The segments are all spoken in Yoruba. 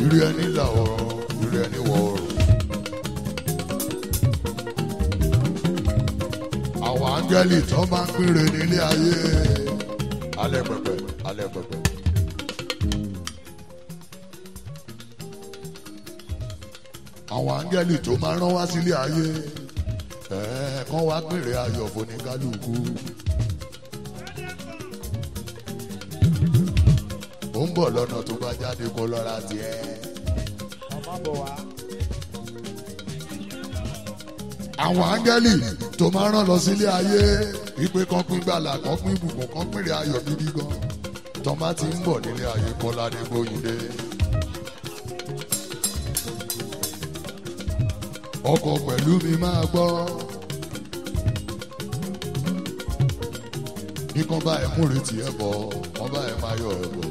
ìrì ẹni là ọ̀rọ̀ ìrì ẹni wọ̀ ọ̀rọ̀. àwọn áńgẹ́lì tó máa ń pínre nílé ayé alẹ́ pẹpẹ alẹ́ pẹpẹ. àwọn áńgẹ́lì tó máa rán wá sílé ayé ẹ̀ẹ́ kán wá pínre ayọ̀ foníkálukú. ó ń bọ̀ lọ́nà tó bá jáde kó lọ́ra tiẹ̀. ọmọ bọ̀ wá. àwọn áńgẹ́lì tó máa rán lọ sílé ayé wípé kán pín gbàlà kán pín ìbùkún kán pínre ayọ̀ gidi gan tọ́ bá ti ń bọ̀ nílé ayé kọ́ládé gbóyìnde. ọkọ̀ pẹ̀lú mi máa gbọ́. ní kán bá ẹ múre tiẹ̀ bọ̀ kán bá ẹ máa yọ ẹ bọ̀.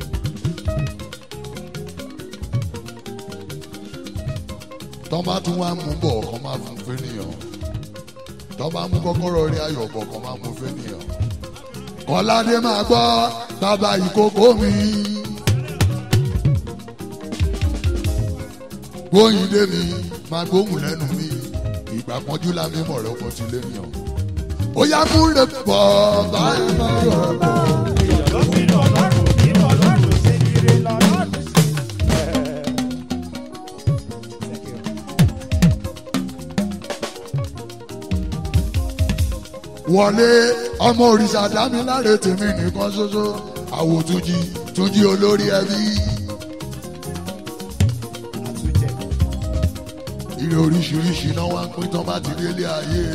tọ́ bá tún wá mú bọ̀ kán máa fún fẹ́nìyàn tọ́ bá mú kọ́kọ́rọ́ rí ayọ̀ bọ̀ kán máa mú fẹ́nìyàn. kọ́ládé máa gbọ́ bàbá ìkókó mi. gbóyìnde mi máa gbóhùn lẹ́nu mi ìgbà pọ́njú lámì mọ̀ rẹ̀ ọkọ̀ tí lé mi hàn. ó yá múre pọ̀ báyìí máa yọ̀ ọ́ bọ̀. èèyàn ló bínú ọlọ́run bínú ọlọ́run ṣe ire lọ́lọ́run sí. wọlé ọmọ òrìṣà dámiláre tèmi nìkan ṣoṣo àwò túnjí túnjí olórí ẹbí àtúnjẹ ire oríṣiríṣi náà wá ń pín tán bá ti délé ayé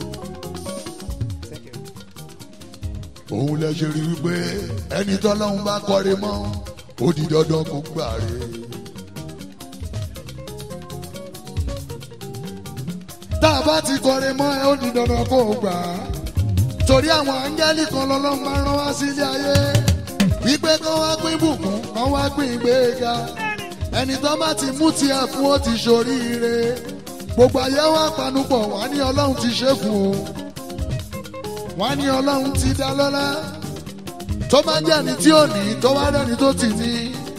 òun lẹ ṣe rí wípé ẹni tọ́lọ́hún bá kọ́re mọ́ ó di dandan kó gbàre. tá a bá ti kọ́re mọ́ ẹ ó di dandan kó gbà á torí àwọn áńgẹ́lì kan lọ́lọ́run máa rán wá sílé ayé wípé kán wá pín bùkún kán wá pín ìgbéga ẹni tó bá ti mú tiẹ̀ fún ó ti ṣoríire gbogbo ayé wa panupọ̀ wá ní ọlọ́run ti ṣe fún o wá ní ọlọ́run ti dá lọ́lá tó bá jẹ́ ẹni tí ò ní tó wá rẹ́ni tó ti ní.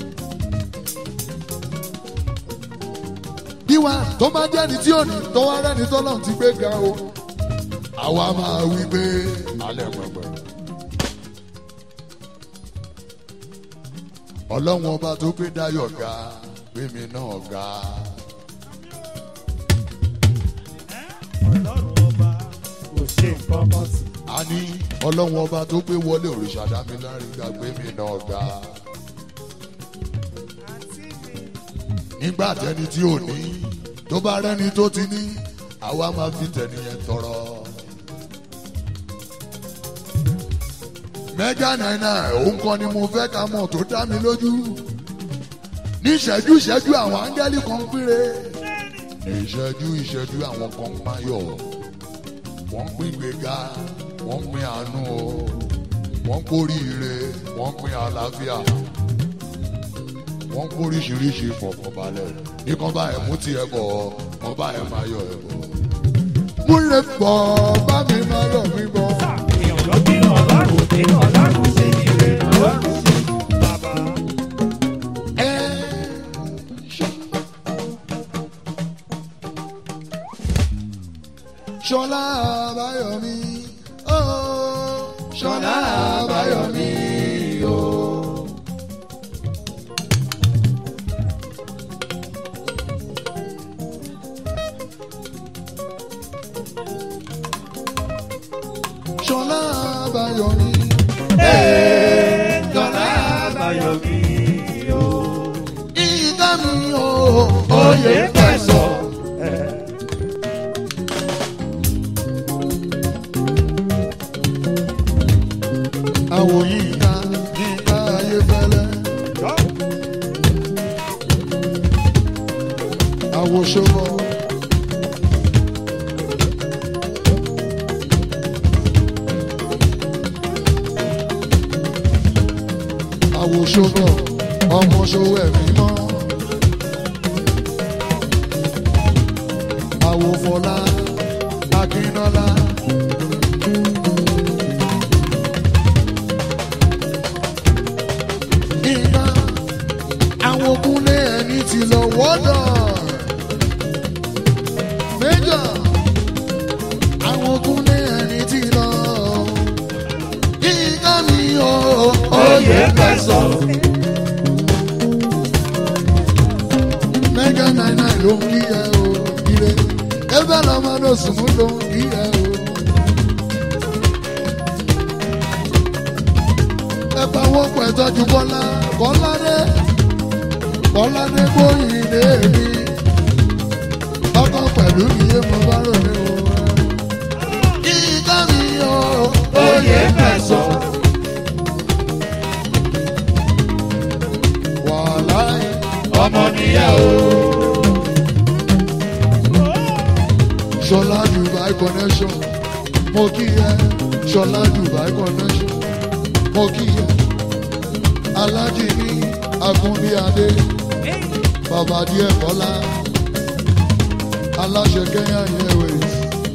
bíwá tó bá jẹ́ ẹni tí ò ní tó wá rẹ́ni tó lọ́run ti gbé ga o àwa máa wí pé alẹ́ pẹ̀pẹ̀. ọlọ́run ọba tó gbé dayọ̀ ga gbé mi náà ga. ọlọ́run ọba kò ṣe nǹkan kan sí. a ní ọlọ́run ọba tó gbé wọlé òrìṣà dámiláre ga gbé mi náà ga. nígbà tẹni tí ò ní tó bá rẹ́ni tó ti ní àwa máa fi tẹ̀nìyẹn tọrọ. mẹ́gà náírà òun kan ni mo fẹ́ ká mọ̀ tó dá mi lójú. ní ìṣẹ́jú ìṣẹ́jú àwọn áńgẹ́lì kan péré. ní ìṣẹ́jú ìṣẹ́jú àwọn kan máyọ̀. wọ́n ń pín gbéga wọ́n ń pín àánú o. wọ́n ń kórìíre wọ́n ń pín àlàáfíà. wọ́n ń kóríṣiríṣi ìfọ̀kànbalẹ̀. ní kan bá ẹ̀ mú tiẹ̀ bọ̀ kan bá ẹ̀ máa yọ ẹ̀ bọ̀. múlẹ̀ pọ̀ bá mi máa yọ̀ mí bọ̀. èèyàn ló bínú ọlọ́run bínú ọlọ́run ṣe ire lọ́lọ́run sí. bàbá Ṣọlá Àbáyọ̀mí ooo Ṣọlá Àbáyọ̀mí ooo. Ṣọlá Àbáyọ̀mí Ṣọlá àbáyọ mi o. ìdá mi ooo oyè fẹ̀sọ̀. Àwọn yìí ká nígbà ayé fẹ́lẹ́. Àwọn ṣòro. Àwọn ṣòro ọmọ ṣòwò ẹ̀mí mọ́. Àwọn Fọlá Akínọ́lá. Iná àwọn ogunlé ẹni ti lọ wọ́dọ̀ méjọ àwọn ogun ní ẹni ti lọ kíkà mi o Oyè fẹ̀sọ̀. mẹ́gà náírà ló ń kí ẹ o ire ebe lọ́mọdé sùnmù ló ń kí ẹ o. ẹ bá wọ́n pẹ̀ tọ́jú bọ́lá bọ́lá dé bọ́lá dé bóyìn lé mi ọkọ̀ pẹ̀lú iye mo bá ròde o. kíkà mi o Oyè fẹ̀sọ̀. wàhálà ẹ̀. Ọmọ nìyẹn o. Ṣọlá Dubai connection mo kí ẹ Ṣọlá Dubai connection mo kí ẹ Alájì ní Agúnbíadé bàbá díẹ̀ Bọ́lá aláṣẹ Kenya Airways.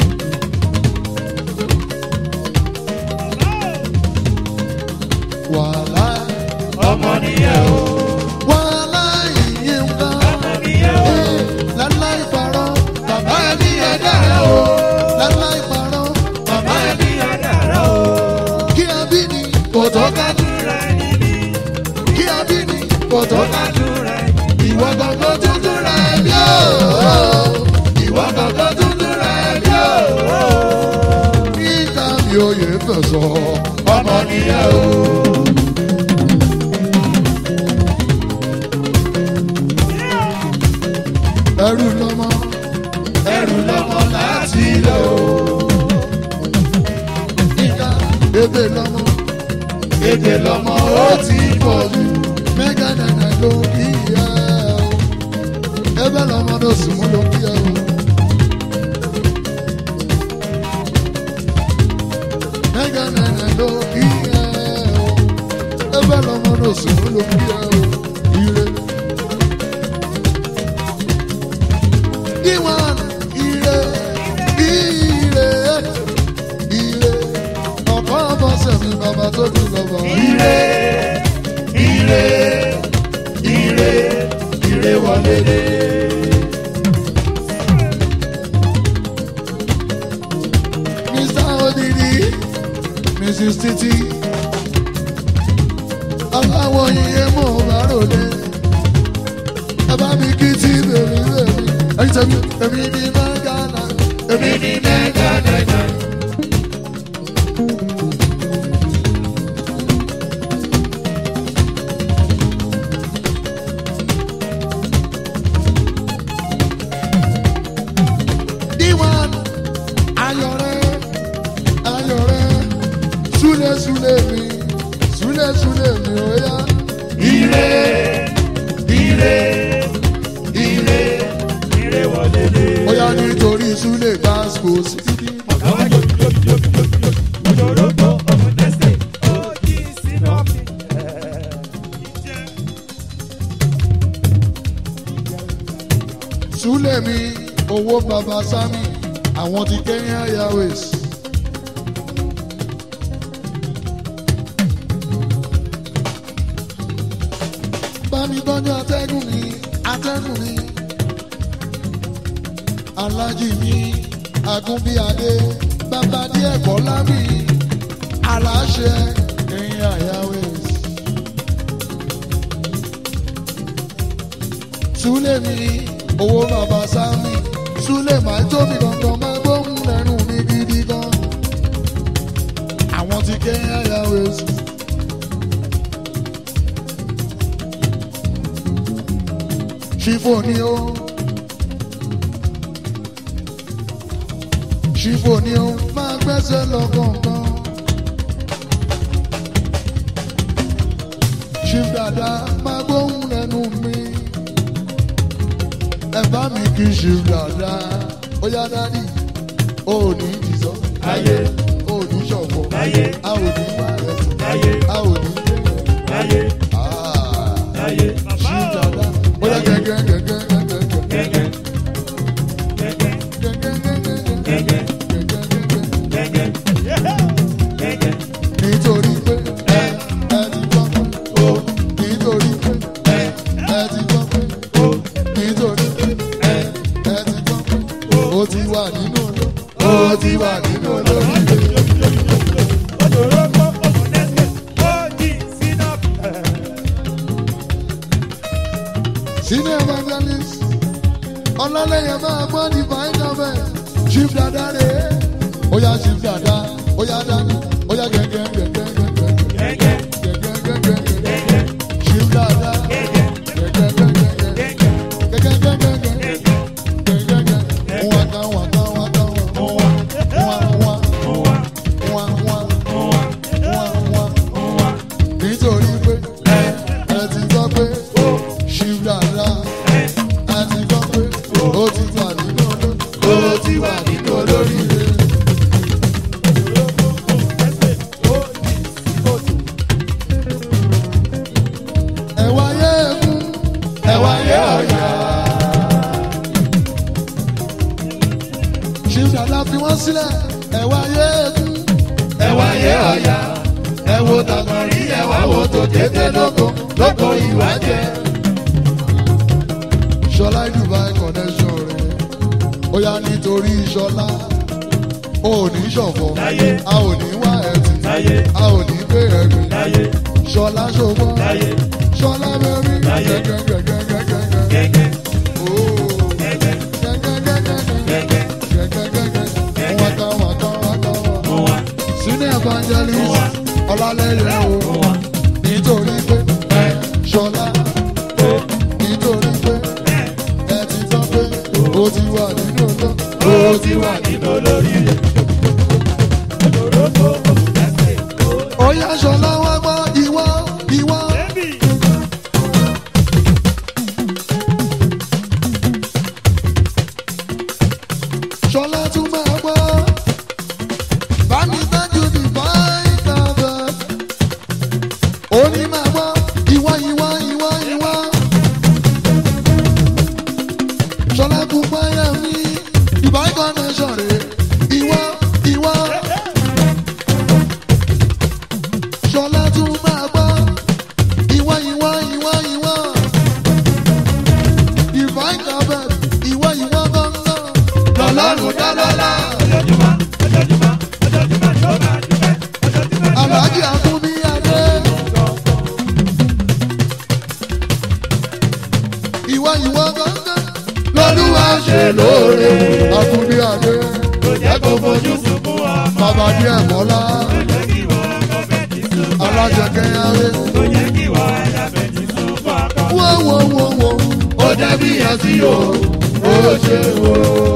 Wàhálà Ọmọ nìyẹn o. wàhálà ìyẹn ń bá. Ọmọ nìyẹn o. Láláì parọ́, bàbá ẹni ẹ̀dá rẹ̀ o. Láláì parọ́, bàbá ẹni Àdàrà o. kí a bí ni kò tó ká dùn. Àdúrà níbí. Kí a bí ni kò tó ká dùn. Àdúrà Ìwọ gangan tuntun rẹ̀ bí o. Ìwọ gangan tuntun rẹ̀ bí o. Níta mi ò yẹ fẹ̀sọ̀, ọmọ nìyẹn o. Ẹrù lọ́mọ, ẹrù lọ́mọ láti ilé o. Níta ebè lọ́mọ, ebè lọ́mọ ó ti pọ̀ jù. Mẹ́gà nànà ló kí ẹ o. Ebe lọ́mọ ló sùn mú ló kí ẹ o. Mẹ́gà nànà ló kí ẹ o. Ebe lọ́mọ ló sùn mú ló kí ẹ o. Ire. Ìwọ̀n ire ire ire ọ̀pọ̀ ọmọ sẹ̀mí bàbá tó dùn lọ́wọ́. Ire, ire, ire, ire wọlé dé. Mr. Odidi, Mrs. Titi, aláwọ̀ yìí mọ̀ bá ròde. Ẹ bá mi kí tí bèbí bèbí. Ẹyin tẹ̀mí, èmi ni Mẹ́gànà, èmi Èmi ni ni mẹ́ta dẹ́gbẹ́. Díwọ̀n. Ayọ̀rẹ́, ayọ̀rẹ́, súlẹ̀ súlẹ̀ mi, súlẹ̀ súlẹ̀ mi ó yá. Ire, ire, ire, ire wọlé dé. Ó yá nítorí súlẹ̀ gbàsíkò sí. Àwọn yóò yóò yóò yóò yóò. Òjòrògbò ọmọ tẹ́sẹ̀. Ó jí sínú ọ̀fìn. Súlẹ̀ mi, owó bàbá Sámi, àwọn ti Kenya Airways. Bámi tọ́jú atẹ́gùn mi, atẹ́gùn mi. Alájì mi, Agúnbíadé, bàbá díẹ̀ Bọ́lá mi, aláṣẹ Kenya Airways. Súlẹ̀ mi, owó bàbá Sámi, Súlẹ̀ máa tóbi gangan máa gbóhùn lẹ́nu mi gidi gan. Àwọn ti Kenya Airways. Ṣífò ni ó. Ṣífò ni ó máa gbẹ́sẹ̀ lọ kọ̀ọ̀kan. Ṣíf dada máa gbóhùn lẹ́nu mi. Ẹ bá mi kí ṣíf dada. Ó yá dádì, ó ní ìdìsọ́. Ayé, Ó ní ṣọ̀fọ̀. ayé, A ò ní bá rẹ̀ sùn. ayé, A ò ní dé. ayé, Ah, ayé. Ṣíf dada. Ó yá gẹ́gẹ́ gẹ́gẹ́ gẹ́gẹ́ gẹ́gẹ́. Gẹ́gẹ́, gẹ́gẹ́, gẹ́gẹ́, gẹ́gẹ́, gẹ́gẹ́. nítorí pé ẹ ẹ ti gbọ́ pé Ó, nítorí pé ẹ, ẹ ti gbọ́ pé ó, nítorí ẹ ẹ ti gbọ́ pé ó ti wà nínú olórí ó ti wà nínú olórí rẹ̀. sínú evangelist ọlọ́lẹ́yẹ máa gbọ́ divine government chief dada rè é ó yá chief dada ó yá dání ó yá gẹ́gẹ́ gẹ́gẹ́ gẹ́gẹ́ gẹ́gẹ́ gẹ́gẹ́ gẹ́gẹ́ chief dada gẹ́gẹ́ gẹ́gẹ́ gẹ́gẹ́ gẹ́gẹ́ gẹ́gẹ́ gẹ́gẹ́ waka waka waka wa wa wa wa wa wa wa nítorí pé ẹ ẹ ti gbọ́ pé chief dada ẹ ti gbọ́ pé ó ti wà nínú olórí ó ti wà nínú olórí rẹ̀. ẹ̀wà yé egun ẹ̀wà yé ọ̀yà. chief dada fi wọ́n sílẹ̀ ẹ̀wà yé egun ẹ̀wà yé ọ̀yà. ẹ wo tàgbọ̀nrí ẹ̀wà wo tó dédé lóko lóko ìwà jẹ. ṣọlá dubai connection rẹ̀ ó yá nítorí ṣọlá ó ní ṣọ̀fọ̀ Láyé. a ò ní wá ẹ̀tì Láyé. a ò ní gbé ẹ̀gbìn ṣọlá ṣọgbọ́n ṣọlá bẹ́rí Láyé. gẹ́gẹ́gẹ́gẹ́gẹ́gẹ́. Ooo. Gẹ́gẹ́gẹ́gẹ́gẹ́. Gẹ́gẹ́gẹ́gẹ́. Waka, waka, waka, waka. Sínú evangelist ọlálẹ́yẹ o nítorí pé ẹ ṣọlá nítorí pé ẹ ti tọ́ pé ó ti wà nínú ọjọ́ ó ti wà nínú. Ó yá ṣọlá wá gbọ́ ìwọ ìwọ. Ṣọlá tún máa gbọ́. Bámi tọ́jú ní báyìí Oní máa gbọ́ ìwọ ìwọ ìwọ ìwọ. Ṣọlá kún báyà mi. Ìbáyìí kan náà ṣọ̀rẹ́. Ìwọ ìwọ. Ṣọlá tún máa gbọ́. Ìwọ ìwọ ìwọ ìwọ. Divine Government, ìwọ ìwọ gángan. Lọ́lọ́run dá lọ́lá. Àlàájì Akúnbí Adé. Ìwọ ìwọ gángan. Lọ́lúwa ṣe lóore. Akúnbí Adé. Bàbá díẹ̀ mọ́lá. Alájẹkẹ́ Yáré. Wo wo wo wo. Ó dẹ́bí yẹn sí o. Ó ṣe o.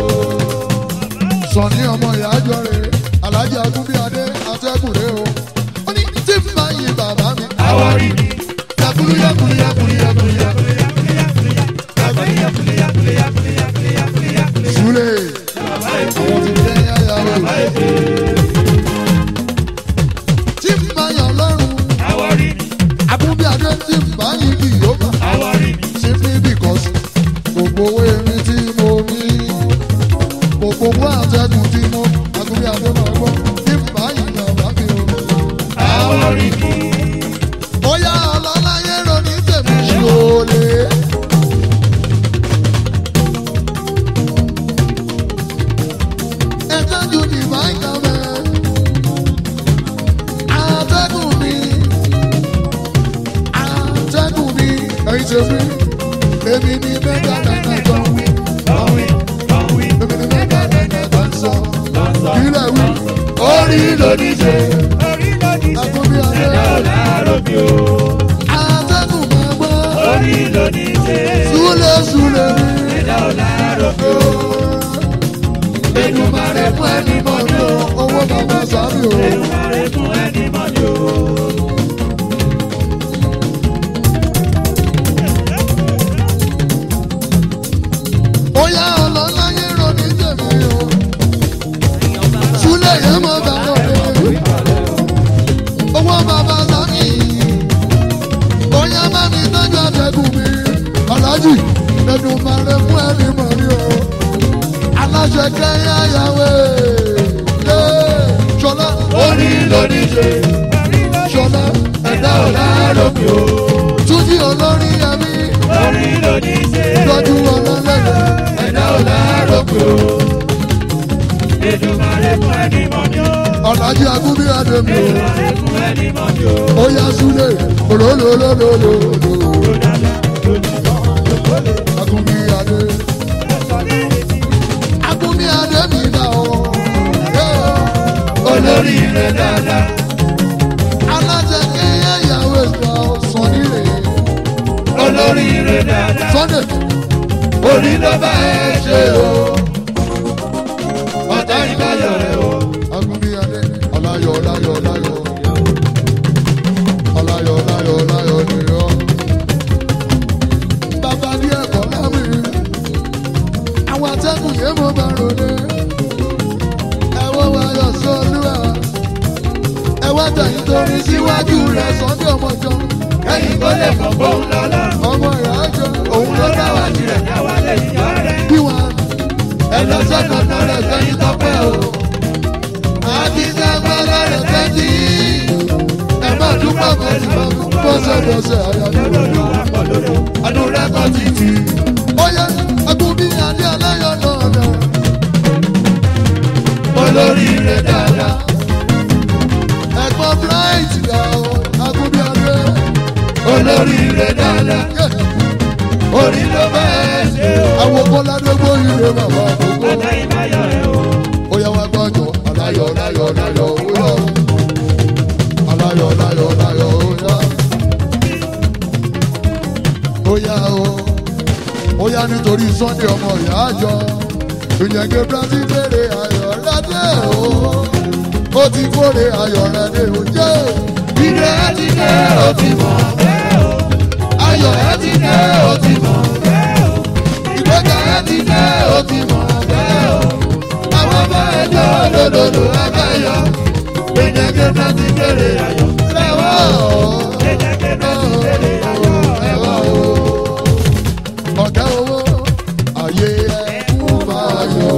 Sọ̀ni ọmọ ìyá jọ rè é. Alájì Akúnbí Adé. Atẹ́kùn rè o. Ó ní tí n bá yin bàbá mi. Àwárí mi. Yakuru yakuru yakuru yakuru yakuru. Súlè. Àwọn ti jẹ́ yáyà o. Tí n bá yan lọ́rùn. Àwárí mi. Akúnbí Adé tí n bá yin kì yóò bá. Àwárí mi. Simply because gbogbo owó erin tí mo ní. Gbogbo owó àtẹ̀gùn tí mo. Akúnbí Adé máa gbọ́. Tí n bá yin bàbá mi o. Àwárí mi. Bóyá ọlọ́láyé ronú tèmi ṣòlè. Ẹ̀tọ́jú divine government. Àtẹ́gùn mi. Àtẹ́gùn mi. Ẹyin ṣe fi. Èmi ni mẹ́ta náírà tó ń wí. Lọ́wí. Lọ́wí. Èmi ni mẹ́ta náírà tó ń sọ. Lọ́sọ̀. Kílẹ̀ wí. Orí lòdì ṣe. Orí lóní ṣe. Akúnbí Adé. Ẹ̀dá ò láàárọ̀ mi o. Àtẹ́gùn máa gbọ́. Orí lóní ṣe. Súlẹ̀ súlẹ̀ mi. Ẹ̀dá ò láàárọ̀ mi o. Èdùmàrè fún ẹni mọ̀ ní o, owó bàbá sábì o. Èdùmàrè fún ẹni mọ̀ ní o. Bóyá ọlọ́láyé ronú tèmi o. Súlẹ̀ yẹn mọ̀ bàbá mi. Owó bàbá sábì. Bóyá bá mi tọ́jú àtẹ̀gùn mi. Aláàjì, Èdùmàrè fún ẹni mọ̀ ní o. Aláṣẹ kẹ́yà yàwé. Ṣọlá, Orí lóní ṣe. Ṣọlá, Ẹ̀dá ò láàárọ̀ mi o. Túnjí olórí ẹbí. Orí lóní ṣe. Tọ́jú ọlọ́run. ọ̀làjì agúnbí adémi o. ẹkún ẹni mọ́ mi o. ó yá súlẹ̀ olólólólólóló. Ó dáadáa, ó ní sàn, ó lè agúnbí adé. sọ ní èdè. agúnbí adé mi dá o. Olórí rẹ̀ dáadáa. alájẹ kéye ìyàwó ìgbà ọ̀sán nílé. Olórí rẹ̀ dáadáa. sunday Orí ló bá ẹ ṣe o. Ọ̀tá ìbáyọ̀ rẹ̀ o. agúnbí adé. ọláyọ̀ ọláyọ̀ ọláyọ̀. ọláyọ̀ ọláyọ̀ ọláyọ̀ nìyọ. bàbá díẹ̀ kọ́ lámì. àwọn atẹ́kùn yẹn mo bá ròde. ẹ̀wọ̀n wa yọ̀ sọ́lúwà. ẹ̀wọ̀n tẹ̀yìn torí síwájú rẹ̀ sunday ọmọjọ́. Kẹ́yìn kó lè fọ̀ bóun lọ́lá. ọmọ ìyá jọ. Òun ló dá wa tirẹ̀ dá wa lẹ́yìn yọ rẹ̀. bí wọn. Ẹlọ́sẹ̀ kankan rẹ̀ kẹ́yìn tọ́pẹ́ o. àti sẹ́gbẹ́lẹ́ rẹ̀ tẹ́tí. ẹ má dúpọ̀ pẹ̀lú bọ́sẹ̀bọ́sẹ̀ àyàdúró. Lọ́dọ̀ wa pọ̀ lódò. Ọdún rẹ̀ kọ́ títì. ó yẹ agúnbí adé aláyọ̀ lọ́dọ̀. Olórí rẹ̀ dáadáa. ẹ̀gbọ́n bright dà ó agúnbí adé. Olórí rẹ̀ dáadáa. Orí ló bá ẹ ṣe o. àwọn kọ́ládé gbóyè rẹ̀ bàbá àkókò. Ọ̀tá ìbáyọ̀ rẹ̀ o. ó yẹ wá gbọ́njọ aláyọ̀ aláyọ̀ aláyọ̀ ó yọ. aláyọ̀ aláyọ̀ aláyọ̀ ó yọ. ó yá o ó yá nítorí sunday ọmọ ìyá àjọ ìyẹ̀ngẹ̀ brazil béèrè ayọ̀ ládé o ó ti kórè ayọ̀ rẹ̀ dé o jẹ́ Ire ẹ ti dé o ti mọ̀ bẹ́ẹ̀ o. Ayọ̀ ẹ ti dé o ti mọ̀ bẹ́ẹ̀ o. Ìgbéga ẹ ti dé o ti mọ̀ bẹ́ẹ̀ o. Àwọn bá ẹ jọ lòdòdò ẹgbẹ́ yọ. Gbẹ̀dẹ̀gbẹ̀ náà ti bèrè ayọ̀. Lẹ́wọ̀ o. Gbẹ̀dẹ̀gbẹ̀ náà ti bèrè ayọ̀. Lẹ́wọ̀ o. ọ̀gá owó ayé ẹ̀kú máa yọ.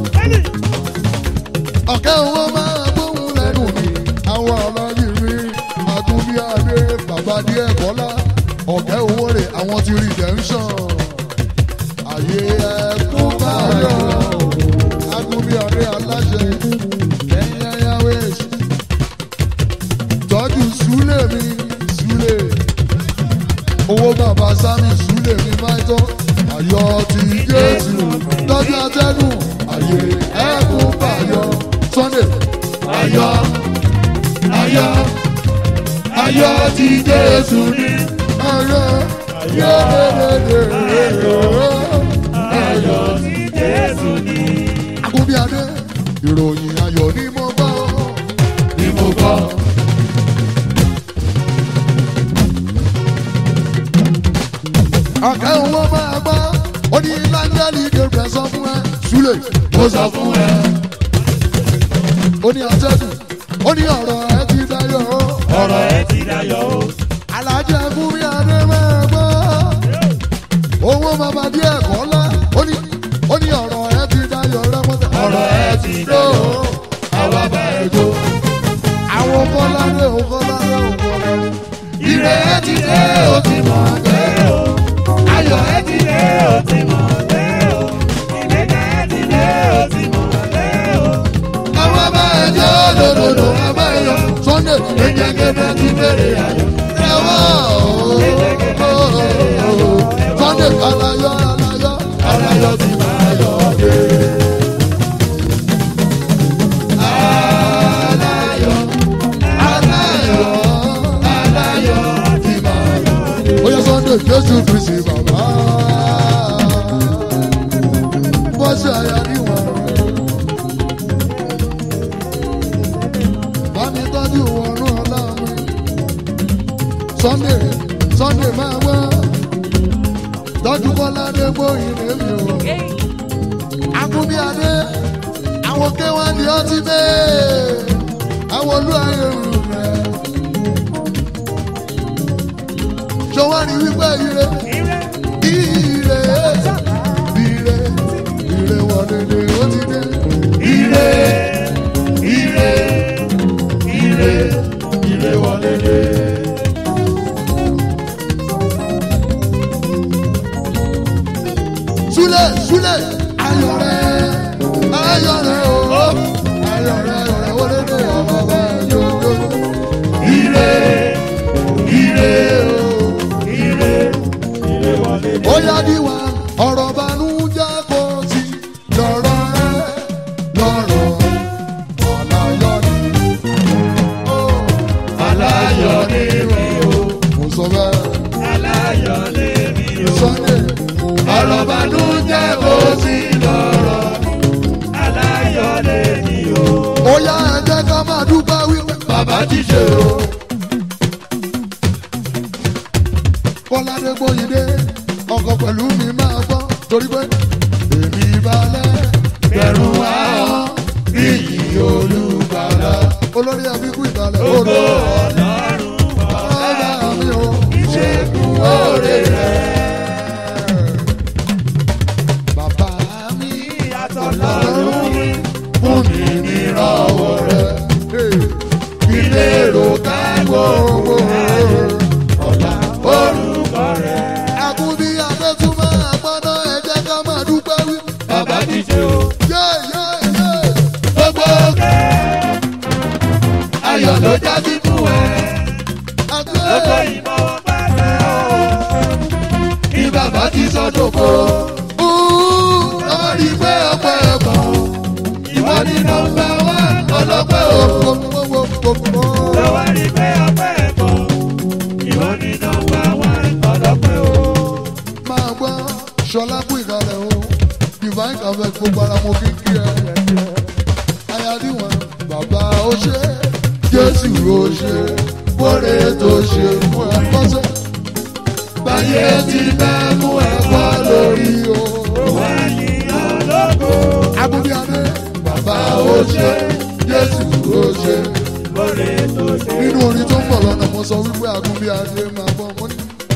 ọ̀gá owó máa gbóhùn lẹ́nu mi àwọn ọlọ́yìn mi àgùnbí adé bàbá díẹ̀ kọ́lá ọ̀gá owó rẹ̀ àwọn ti redemption. ayé ẹ̀kú máa yọ. àgùnbí adé aláṣẹ ẹ̀yìn ẹ̀yà wẹ̀ṣ. tọ́jú súlẹ̀ mi súlẹ̀ owó bàbá sami súlẹ̀ mi máa ń tọ́ ayọ̀ ti jésù tọ́jú atẹ́gùn ayé ẹ̀kún bàyọ̀ sunday Ayọ̀ ayọ̀ ayọ̀ ti Jésù ní. ayọ̀ yẹ́dẹ́dẹ́dẹ́ Ayọ̀ ti Jésù ní. agúnbíadé ìròyìn ayọ̀ ni mo gbọ́ Ni mo gbọ́. ọ̀kẹ́ owó máa gbọ́ ó ní láńgẹ́lì gẹ̀rẹ́ sọ fún ẹ súlẹ̀ Mo sọ fún ẹ. ó ní atẹ́gùn ó ní ọ̀rọ̀ ẹ ti dayọ̀ Ọ̀rọ̀ ẹ ti dayọ̀ o. alájẹ fún mi adé máa gbọ́ owó bàbá díẹ̀ kọ́ lá ó ní ó ní ọ̀rọ̀ ẹ ti dayọ̀ rẹpẹtẹ Ọ̀rọ̀ ẹ ti dayọ̀. Àwa bá ẹ jó. àwọn kọ́ládé òkọ́ládé òkọ́ládé Ire ẹ ti dé o ti mọ̀ bẹ́ẹ̀ o. Ayọ̀ ẹ ti dé o ti mọ̀ bẹ́ẹ̀ o. Ìgbéga ẹ ti dé o ti mọ̀ bẹ́ẹ̀ o. Àwa bá ẹ jó lòdòdò àbá ẹ yọ. sunday Ìjẹ́gẹ́dẹ́ ti bèrè ayọ̀. ẹwà sunday alayọ alayọ Aláyọ̀ ti máa yọ̀ dé. Aláyọ̀ alayọ aláyọ̀ ti máa yọ̀ dé. ó yẹ sunday jésù kristi bàbá bọ́sẹ̀ àyà níwọ̀n bá mi tọ́jú wọnú ọlá mi sunday sunday máa wá tọ́jú bọ́lá dé gbóyin lèmi o akúbí adé àwọn kéwàá ni ó ti bẹ́ẹ̀ àwọn olú ayé rù rẹ̀ ṣọwọ́n ní wípé ire ire ire ire wọlé ni ó ti dé. Ire ire ire ire wọlé dé. súlẹ̀ súlẹ̀ ayọ̀ rẹ̀ ayọ̀ rẹ̀ o ayọ̀ rẹ̀ ayọ̀ rẹ̀ wọlé dé ọmọ wá ọ̀rọ̀ banújẹ́ kò sí lọ́rọ̀ rẹ lọ́rọ̀ ọ̀làyọ̀ ni. aláyọ̀ ni mi o mo sọ bẹ́ẹ̀ aláyọ̀ ni mi o Sunday ọ̀rọ̀ bànújẹ́ kò sí lọ́rọ̀ aláyọ̀ ni mi o ó yá ẹ jẹ́ ká máa dúpẹ́ wípé bàbá ti ṣe o kọ́ládé gbóyìndé ọkọ̀ pẹ̀lú mi máa gbọ́ torí pé èmi balẹ̀ bẹ̀rù àwọn iyì olùgbàlà olórí ẹbí kú ìbàlẹ̀ gbogbo odò ọlọ́run ọ̀rẹ́ mi o. ìṣègùn oore rẹ̀ bàbá mi ìyàtọ̀ lọ́rùn mi fún mi nírọ̀wọ́ rẹ̀ ilé èrò kágbó owó ọ̀la orúkọ rẹ̀ àkúbí adétúmọ̀ àgbọ̀nà ẹ jẹ́ ká máa dúpẹ́ wí. bàbá ti ṣe o yé yé yé gbogbo òkè ayọ̀ ló já sí fún ẹ gbogbo àgbẹ̀ ìmọ̀ wọn pàṣẹ o ní bàbá ti sọ dòkó lọ́wọ́ rí pé ọpẹ́ ẹ̀kọ́ ìwọ ni nọmba wán ọlọ́pẹ́ o. lọ́wọ́ rí pé ọpẹ́ ẹ̀kọ́ ìwọ ni nọmba wán ọlọ́pẹ́ o. máa gbọ́ ṣọlá kú ìkàlẹ̀ o divine cafe gbogbo ara mo kí kí ẹ ayádiwọn bàbá ó ṣe jésù ó ṣe wọlé tó ṣe fún ẹ kọ́sẹ́ báyé ti bẹ́ mú ẹ̀kọ́ lórí o. wọ́n yìn ológo. abúlé adé bàbá ó ṣe jésù ó ṣe lórí tó ṣe. nínú orin tó ń bọ̀ lọ́nà mo sọ wípé àgúnbí adé máa bọ̀ mo ní.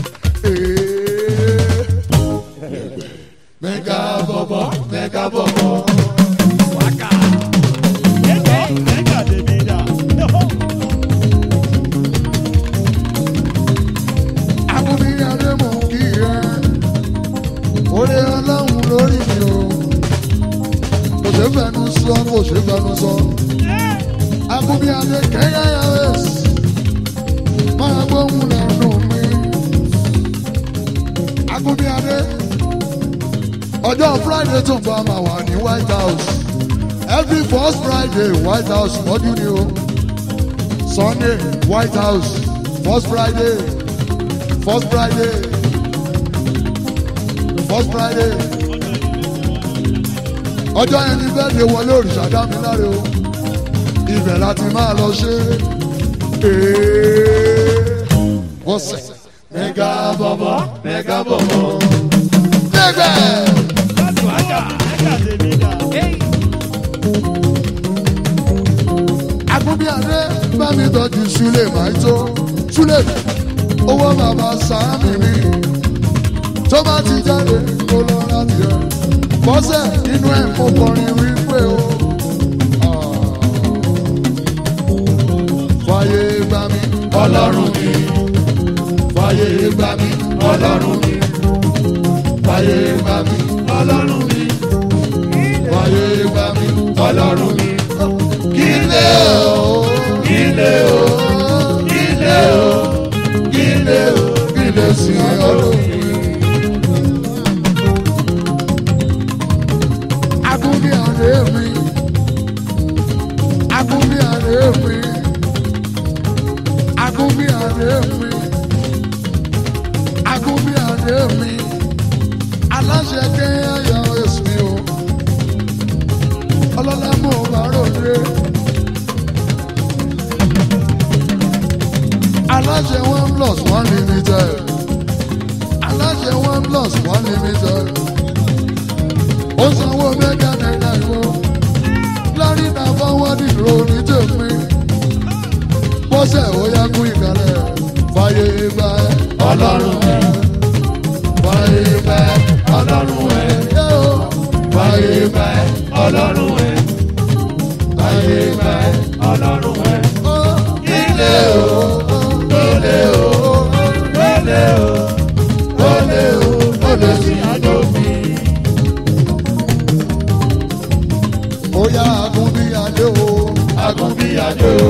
mẹ́gà bọ̀bọ̀ mẹ́gà bọ̀bọ̀. àgúnbí adé mò ń kí ẹ orí ọlọ́run lórí mi o kò ṣe fẹnu sọ kò ṣe fẹnu sọ àgúnbí adé kẹ́yà yàrá máa gbóhùn lẹ́nu mi àgúnbí adé ọjọ́ friday tó ń bọ̀ máa wà ní white house every first friday white house lọ́dún ni o sunday white house first friday first friday first friday ọjọ́ yẹn ní bẹ́ẹ̀ ni wọlé òrìṣà dá mi láre o ibẹ̀ láti máa lọ ṣe é bọ́sẹ̀ mẹ́gà bọ̀bọ̀ mẹ́gà bọ̀bọ̀. níbẹ̀. Agúnbíadé bá mi tọ́jú Súlè máa tó. Súlè owó bàbá Sàámì mi. Tó bá ti jáde kó lọ láti rẹ̀. Bọ́sẹ̀ nínú ẹ̀ mo kọrin wípé o. Fàyè gbà mí. ọlọ́run mi fàyè gbà mí ọlọ́run mi fàyè gbà mí ọlọ́run mi fàyè gbà mí ọlọ́run mi kílé o kílé o kílé o kílé o kílé sí ọlọ́run mi. Agúnbíadé mi. Agúnbíadé mi. Agúnbíadé mi. Agúnbíadé mi. Aláṣẹ kéèyàn èsì mi o. Ọlọ́lá mú bá ròde. Aláṣẹ one plus one limited. Aláṣẹ one plus one limited ó sanwó mẹ́gà náírà ìwọ lárí náà fọwọ́ nílò ní tèmi bọ́sẹ̀ ó yá kú ìkàlẹ̀ fàyè gbà ẹ́ ọlọ́run mi fàyè gbà ọlọ́run ẹ̀ yé o fàyè gbà ọlọ́run ẹ̀ fàyè gbà ọlọ́run ẹ̀. ó Ilé o, ilé o, ilé o, ilé o, ilé sí àdófin. ó yá agún bí adé o Agúnbíyadé o.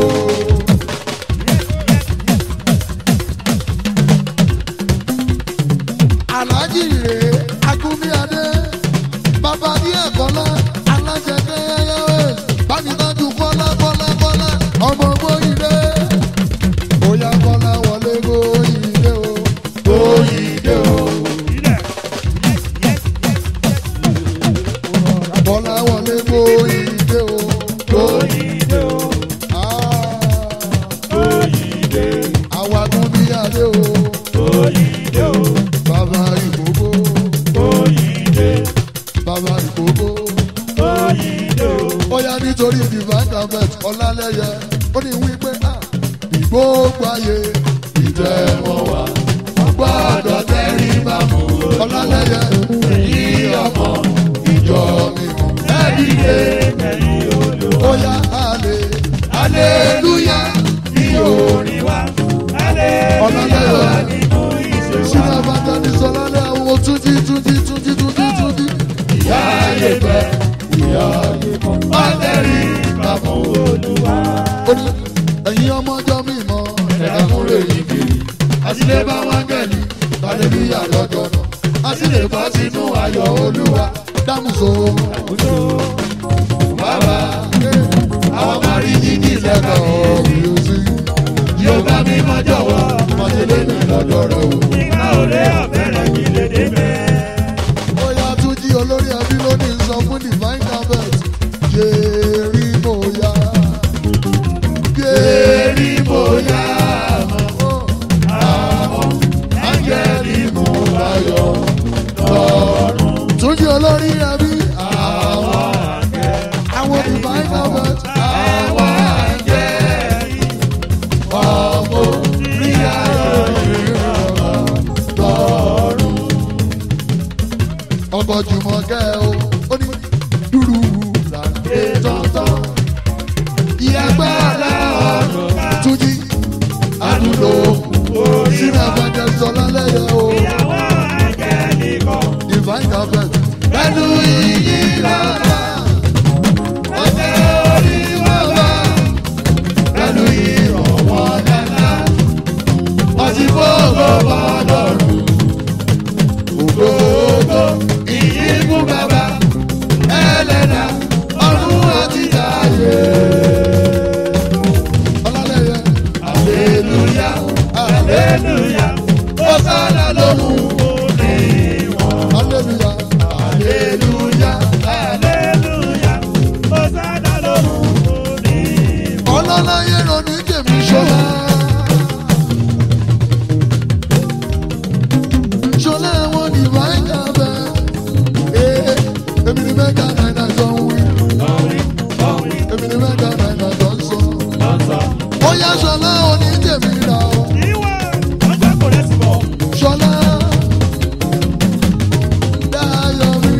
aláàjì rè bọ́lá wọlé gbóyìnbé o. Oyinde o, Ah, oyinde, àwàgùn ní adé o. oyinde o, bàbá ìkókó oyinde, bàbá ìkókó. oyinde o. ó yá nítorí divine carpet ọlálẹ́yẹ ó ní wípé ah, ìgbógun ayé ìtẹ̀wọ̀n wá gbọ́dọ̀ tẹ́rí bá mú ọlálẹ́yẹ èyí ọmọ ìjọ mímọ́ ẹ̀dílé ó yá àlè aleluya ní orin Orin wa, ọlálẹ́yẹ nínú ìṣe wa. sínú abájá ní sọlálẹ́ àwọn túnjí túnjí túnjí túnjí túnjí ìyá ayé fẹ́ ìyá ayé mọ́ ọ̀tẹ̀rí bá mú Olúwa, ó ní ẹ̀yin ọmọjọ́ mímọ́ ẹ̀dá múlẹ̀ yìí kiri àtìlẹ́ bá wá gẹ̀lì hallelujah lọ́jọ́ náà àtìlẹ́ bá sínú ayọ̀ olúwa dámùsọ àkóso, bàbá àwọn máa rí yíyí lẹ́kọ̀ọ́ music yóò bá mi mọ́ jọ̀wọ́. mọ̀tẹ́lẹ́ mi lọ́dọ̀ rẹ̀ o. Nígbà òré ọ̀bẹ̀rẹ̀ kí lè dé bẹ́ẹ̀. ó yá tún jí olórí ẹbí lónìí sọ fún divine carpet jẹ́rí bóyá jẹ́rí bóyá áńgẹ́lì mú ayọ̀ lọ́rùn. tún jí olórí ẹbí àwọn àwọn divine carpet àwọn áńgẹ́lì ọmọ rí ayọ̀ ìrọ̀rùn lọ́rùn ọkọ̀ jùmọ̀kẹ́ o ó ní dúró làdé tọ́tọ́. ìyàgbá aláàrùn túnjí àdúró sínú àbájá sọlá lẹ́yẹ o Ìyàwó àgẹ́lì kan. divine carpet. pẹ̀lú iyì lọ́la ọ̀tẹ̀ orí wọn bá pẹ̀lú ìrànwọ́ dáná ọtí fóògó bọ́ lọ́rùn ògógó ìyí fún bàbá ẹlẹ́dà ọdún àti ayé. ọlọ́lẹ́yẹ aleluya ale Hallelujah. ọ̀sánà lóhùn Òní wọn. aleluya aleluya Hallelujah. Hosanna lóhùn òní wọn. ọlọ́láyé ronú jèmi ṣọlá. ṣọlá àwọn divine carpet. ee èmi ni mẹ́ta náírà jọ ń wí. Orin, orin, èmi ni mẹ́ta náírà jọ ń sọ. lọ́sọ̀. ó yá ṣọlá oníjèmí ra o. Ìwọ̀n, wọ́n gbà kò lẹ́sìn bọ̀. ṣọlá dáyọ̀ mi.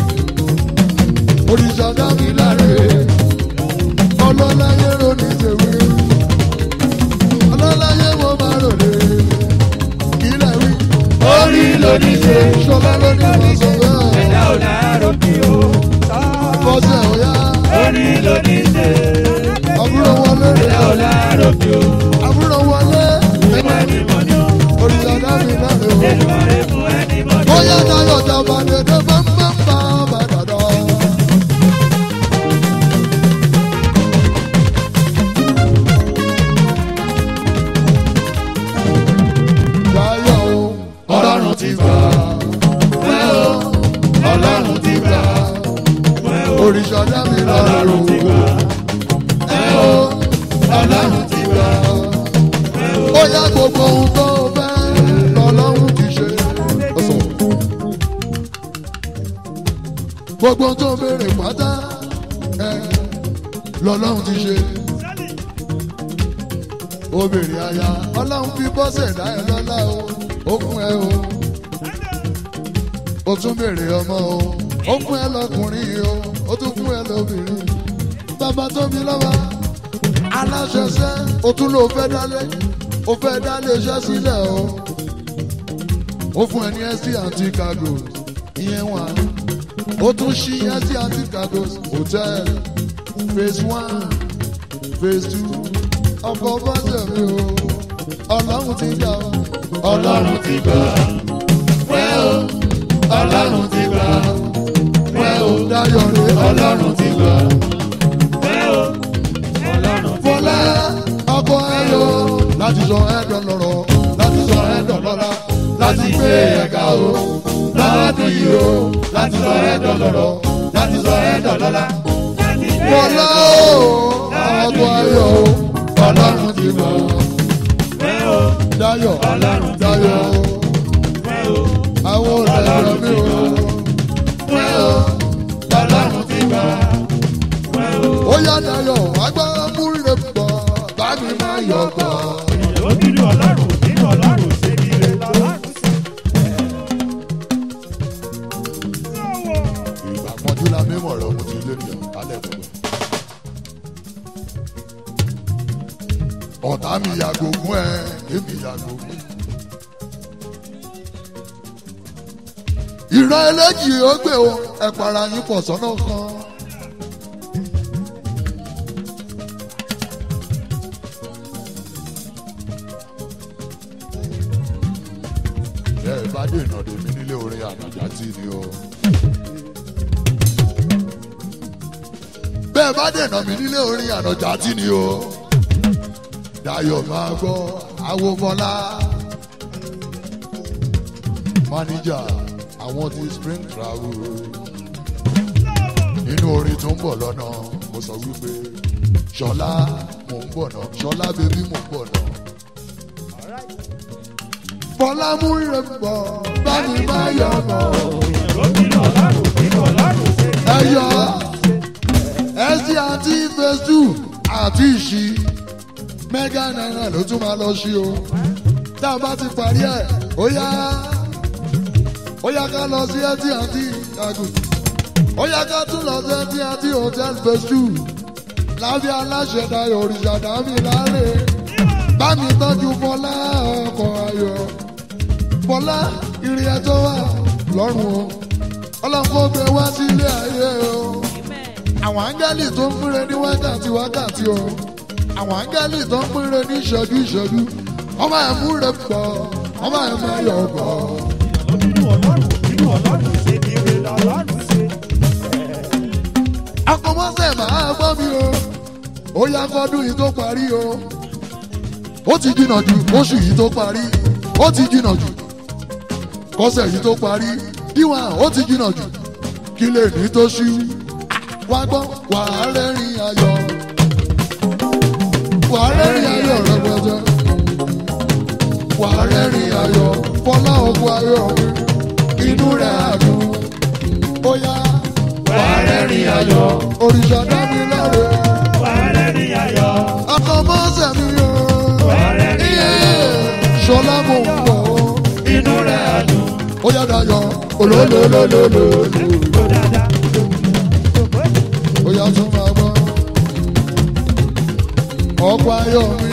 òrìṣà dá mi láre. ọlọ́láyé ronú jèmi. ọlọ́láyé mo máa ròde. kílẹ̀ wí. Orí lóní ṣe. ṣọlá ló ní wọ́n sọ bẹ́ẹ̀. Ẹ̀dá ò láàárọ̀ kí o. bọ́sẹ̀ ọ̀yá. Orí lóní ṣe. àbúrò wọlé. Ẹ̀dá ò láàárọ̀ kí o. àbúrò wọlé. Ìwọ̀n ẹni mọ̀ ni o. òrìṣà dá mi láre o. Èlùmọ̀rẹ́ fún ẹni mọ̀ ni o. Bóyá Táyọ̀ jàmbá dédé bámbámbá bàdàdà. Táyọ̀ o, ọlọ́run ti gbà. Ẹ o, ọlọ́run ti gbà. Òrìṣà dá mi lọ́rùn. Ẹ o, ọlọ́run ti gbà. Ó yá gbogbo ohun tó fẹ́ lọ́lọ́run ti ṣe. Ọ̀sán. gbogbo tó béèrè pátá ẹ lọ́lọ́run ti ṣe. obìnrin aya ọlọ́run fi bọ́sẹ̀ dá ẹ lọ́lá o ó fún ẹ o ó tún béèrè ọmọ o ó fún ẹ lọkùnrin o ó tún fún ẹ lóbìnrin bàbá tó bí lọ́wọ́ aláṣẹṣẹ ó tún lò fẹ́ dálé ó fẹ́ dálé iṣẹ́ sílẹ̀ o ó fún ẹ ní ẹsí àti cargo ìyẹn wà ó tún ṣí ẹsí àti cargo hotel phase one phase two ọkọ̀ bọ́sẹ̀ mi o ọlọ́run ti gbà o ọlọ́run ti gbà wẹ́ o ọlọ́run ti gbà wẹ́ o dáyọ̀ rẹ ọlọ́run ti gbà fọlá ọkọ̀ ẹ̀yọ láti sọ ẹ̀dọ̀ lọ́rọ̀ láti sọ ẹ̀dọ̀ lọ́la láti gbé ẹ̀ka o lọ́dún yìí o láti sọ ẹ̀dọ̀ lọ́rọ̀ láti ti sọ ẹ́ dọ̀lọ́lá. Bọ́lá o, àgọ́ ayọ̀ o, ọlọ́run ti mọ̀. Dayọ̀, Dayọ̀ o, àwọn òṣèlú mi o. Ọlọ́run ti gbà. Ó yá Dayọ̀, agbára múlẹ̀ bọ̀, bá mi máa yọ̀ bọ̀. Ìgbà pọ́njú la mímọ̀ rẹ̀ mo ti lé ní alẹ́ gbogbo. Ọ̀tá mi yàgò fún ẹ, èmi yàgò fún. Ìran eléjì ó gbé o, ẹ para yín pọ̀ sọ́nà kan. Bẹ́ẹ̀ bá dènà dèmí nílé orin ànàjà tí ni o. bẹ́ẹ̀ bá dènà mí nílé orin ànàjà tí ni o. Dayọ̀ máa gbọ́ awomọ́lá. Máníjà àwọn ti spring travel. Nínú orin tó ń bọ̀ lọ́nà, mo sọ wípé Ṣọlá mò ń bọ̀ náà, Ṣọlá bébí mò ń bọ̀ náà. Bọ́lá mú rẹ̀ bọ̀, bá mi máa yọ̀ bọ̀. Ẹyọ ẹsì àti fẹsù àti ìṣí mẹ́gà náírà ló tún máa lọ sí o. Tá a bá ti parí ẹ̀, ó yá ó yá ká lọ sí ẹtì àti ìyàgò. Ó yá ká tún lọ sí ẹtì àti hòtẹ́ẹ̀lì fẹsù. Lábẹ́ aláṣẹ Dayọ̀ òrìṣà dámì láre. Bá mi tọ́jú Bọ́lá ọkọ̀ ayọ̀. Bọ́lá ìrìn ẹjọ́ wà lọ́rùn o. Ọlọ́kọ̀ gbé wá sílé ayé o. Àwọn áńgẹ́lì tó ń pínre ní wákàtí wákàtí o. Àwọn áńgẹ́lì tó ń pínre ní ìṣẹ́jú ìṣẹ́jú. Ọmọ ẹ̀ mú rẹ̀ pọ̀, ọmọ ẹ̀ máa yọ̀ pọ̀. Akọmọ́sẹ̀ máa gbọ́ mi o. Ó yá kọ́dún yìí tó parí o. Ó ti jìnnà jù oṣù yìí tó parí. Ó ti jìnnà jù kọ́sẹ̀ yìí tó parí. Díwọ̀n ó ti jìnnà jù. Kí lè ní tó ṣí. Wá gbọ́ wà á rẹ́rìn ayọ̀. Wà á rẹ́rìn ayọ̀ rẹpẹtẹ. Wà á rẹ́rìn ayọ̀. Fọlá ọkọ̀ ayọ̀ mi. Inú rẹ̀ àdùn. Ó yá Wà á rẹ́rìn ayọ̀. òrìṣà dá mi láre. Wà á rẹ́rìn ayọ̀. Ọkọ̀ mọ́sẹ̀ mi o. Wà á rẹ́rìn ayọ̀. Ṣọlá mo ń bọ̀ o. Inú rẹ̀ á dùn. Ó yá dayọ̀. Olólólólólóló. Tó dáadáa. Ó yá tún máa gbọ́. Ọkọ̀ ayọ̀ mi.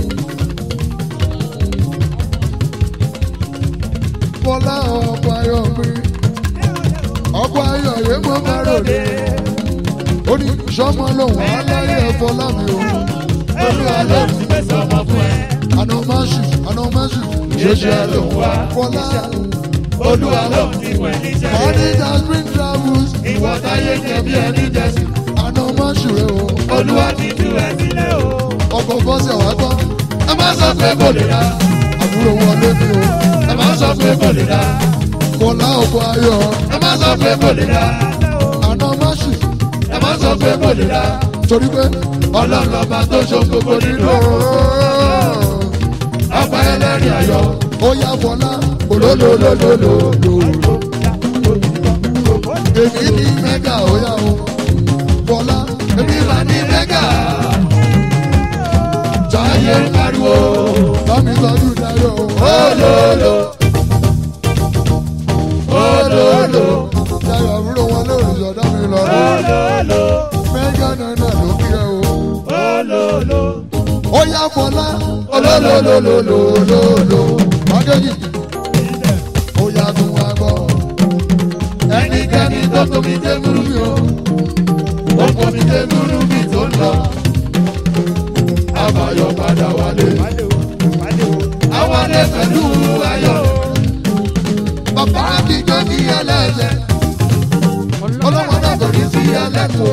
Fọlá ọkọ̀ ayọ̀ mi. Ọkọ̀ ayọ̀ yé mo máa ròde. Ó ní sọ́mọ lòun aláyẹ̀ Fọlá mi o. Olúwa ló Ọlọ́run ti pèsè ọmọ fún ẹ. àná máa ṣù àná máa ṣù. Ṣoṣo ẹ ló ń wá. Fọlá Olúwa ló ń ti wẹ̀ níṣẹ́. manager spring travels. Ìwọ táyé jẹ bí ẹni jẹ́sí. Àná máa ṣù rẹ̀ o. Olúwa ti tú ẹ sílẹ̀ o. Ọkọ̀ bọ́sẹ̀ wá gbọ́. Ẹ má sọ pé kò lè dá. Àbúrò wọlé mi o. Ẹ má sọ pé kò lè dá. Fọlá ọkọ̀ ayọ̀. Ẹ má sọ pé kò lè dá. Àná máa ṣù. Ẹ má sọ pé kò lè dá. Torí pé Ọlọ́run lọ́ba tó ṣe gbogbo nínú. Ọba ẹlẹ́rìí ayọ̀. ó yá Fọlá olólólólólóló. Èmi ní mẹ́gà ó yá o. Fọlá Èmi máa ní mẹ́gà. Táyé ń pariwo. bámi tọ́jú Dayọ̀ o. Olólo. Olólo. Dayọ̀ àbúrò wọn lórí ìṣọ̀dá mi lọ. Olólo. Mẹ́gà náírà ló kí ẹ o. Olólo. Ó yá Fọlá olólólólólólóló. Mágéjì ó yá tún wá gbọ́. Ẹnikẹ́ni tó tóbi dé múrú mi o. Ó tóbi dé múrú mi tó ń lọ. Àbáyọ padà wálé. Àwálé pẹ̀lú ayọ̀. Bàbá àtijọ́ ní ẹlẹ́sẹ̀. Ọlọ́wọ́n náà kò ní sí ẹlẹ́kùn.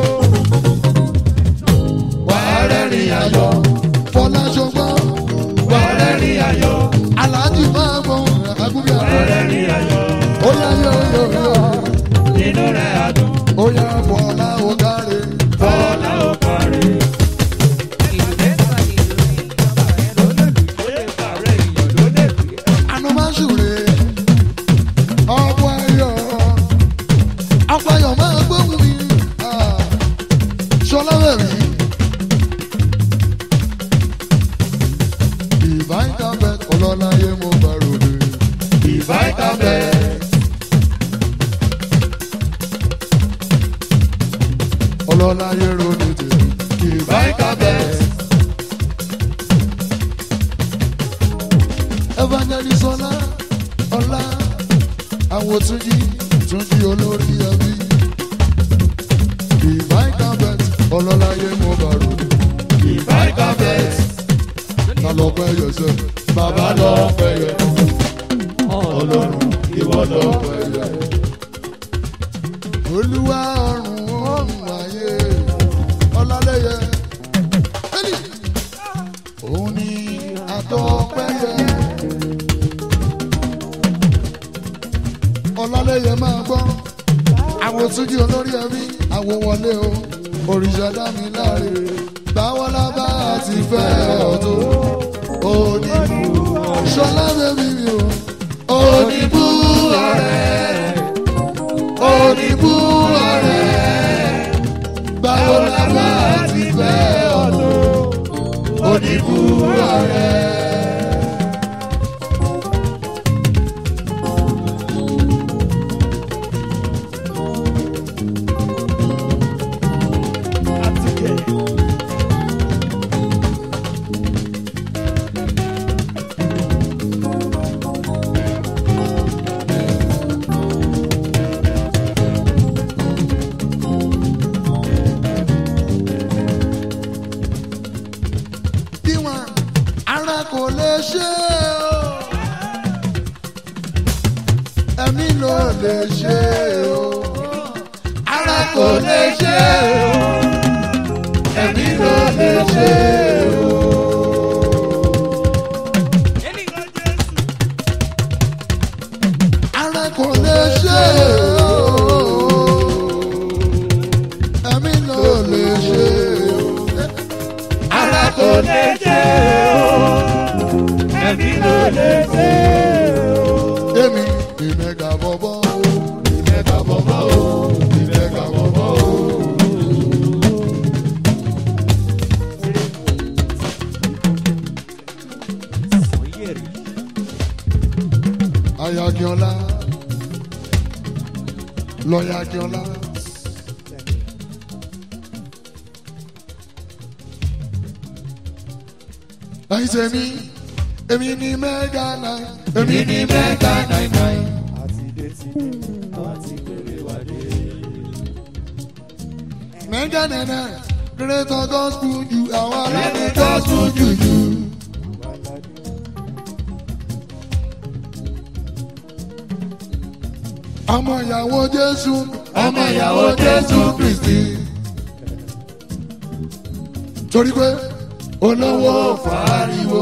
Wà á rẹ́rìn ayọ̀. Fọlá ṣọgbọ́n. Wà á rẹ́rìn ayọ̀. Aláàjì máa mọ àgúbí Wà á àná. rẹ́rìn ayọ̀. Ó yá yọ yọ yọ. Inú rẹ̀ á dùn. Ó ó yá bọ́lá ó káre. Bọ́lá ó kárí. àná máa ṣùrè ọ̀pọ̀ ayọ̀ ọ̀pọ̀ ayọ̀ máa gbóhùn mi Ah, ṣọlá bẹ̀rẹ̀ divine carpet ọlọ́láyé mo bá ròde divine carpet ọlọ́láyé ròde tèmi divine carpet. evangelist ọlá ọlá àwọn túnjí túnjí olórí ẹbí divine carpet ọlọ́láyé mo bá rò divine carpet ta lọ pẹ́ yẹsẹ̀ bàbá lọ pẹ́ yẹ ọlọ́run ìwọ lọ pẹ́ yẹ. olúwa ọ̀run ọ̀run ayé ọlálẹ́yẹ ẹni òun ni àtọ́pẹ́ yẹ. ọlálẹ́yẹ máa gbọ́ àwọn túnjí olórí ẹbí àwọn wọlé o òrìṣà dá mi láre báwọn lábá àti fẹ́ ọ̀tún oníbù ṣọlá bẹ́bí mi o oníbù ọ̀rẹ́ oníbù ọ̀rẹ́ báwọn lábá àti fẹ́ ọ̀tún oníbù ọ̀rẹ́. bí wọn ara kò lè ṣe o ẹ̀mí ló lè ṣe o ara kò lè ṣe o ẹ̀mí ló lè ṣe o. ara kò lè ṣe o ẹ̀mí ló lè ṣe o. ara kò lè ṣe o, ẹ̀mí ló lè ṣe o. èmi ìmẹ̀gà bọ̀bọ̀ o ìmẹ̀gà bọ̀bọ̀ o ìmẹ̀gà bọ̀bọ̀ o. ayakiola lọ́yàkiola. ẹ̀yin tèmi èmi ni mẹ́gà náà èmi ni mẹ́gà náà náà. mẹ́gà náà náà greater gospel ju àwọn aláàbẹ̀ gospel jù jù. ọmọ ìyàwó jésù ọmọ ìyàwó jésù kristi. torí pé olówó fàáriwo.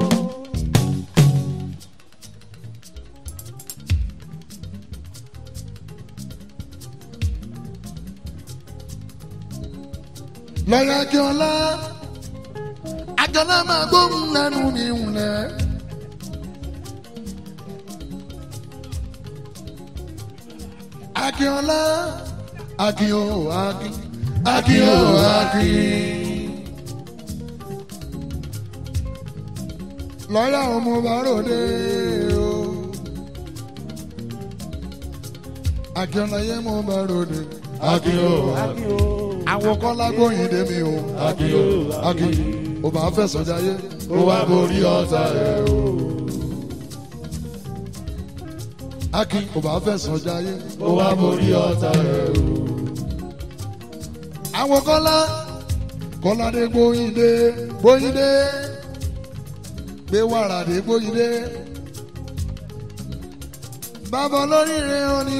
lọ́yà kí ọlá àjọlá máa gbóhùn lẹ́nu mi wùlẹ̀. Akínọlá Akin o Akin Akin o Akin. Lọ́yà ọmọ bàròdé o. Akínọlá yẹ mọ bàròdé. Akin o Akin. Àwọn kọ́lá gbóyin dé mi o. Akin o Akin. O bá fẹ̀sọ̀ jayé. O wá borí ọ̀tá rẹ̀ o. Akin kò bá fẹ̀sọ̀ jayé. Ó wá borí ọ̀tá rẹ̀ o. Àwọn kọ́lá kọ́ládé gbóyìndé gbóyìndé gbé wàràdé gbóyìndé. Bàbá olóríire òní.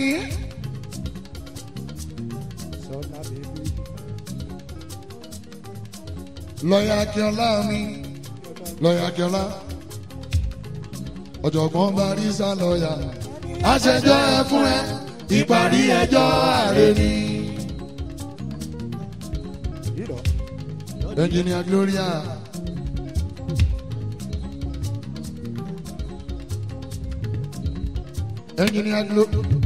Lọ́yà Akínọlá mi, lọ́yà Akínọlá, ọ̀jọ̀gbọ́n Barisa lọ́yà àṣẹjọ́ ẹ fún ẹ ìparí ẹjọ́ ààrẹ ni. Engineer Gloria. Engineer Glo.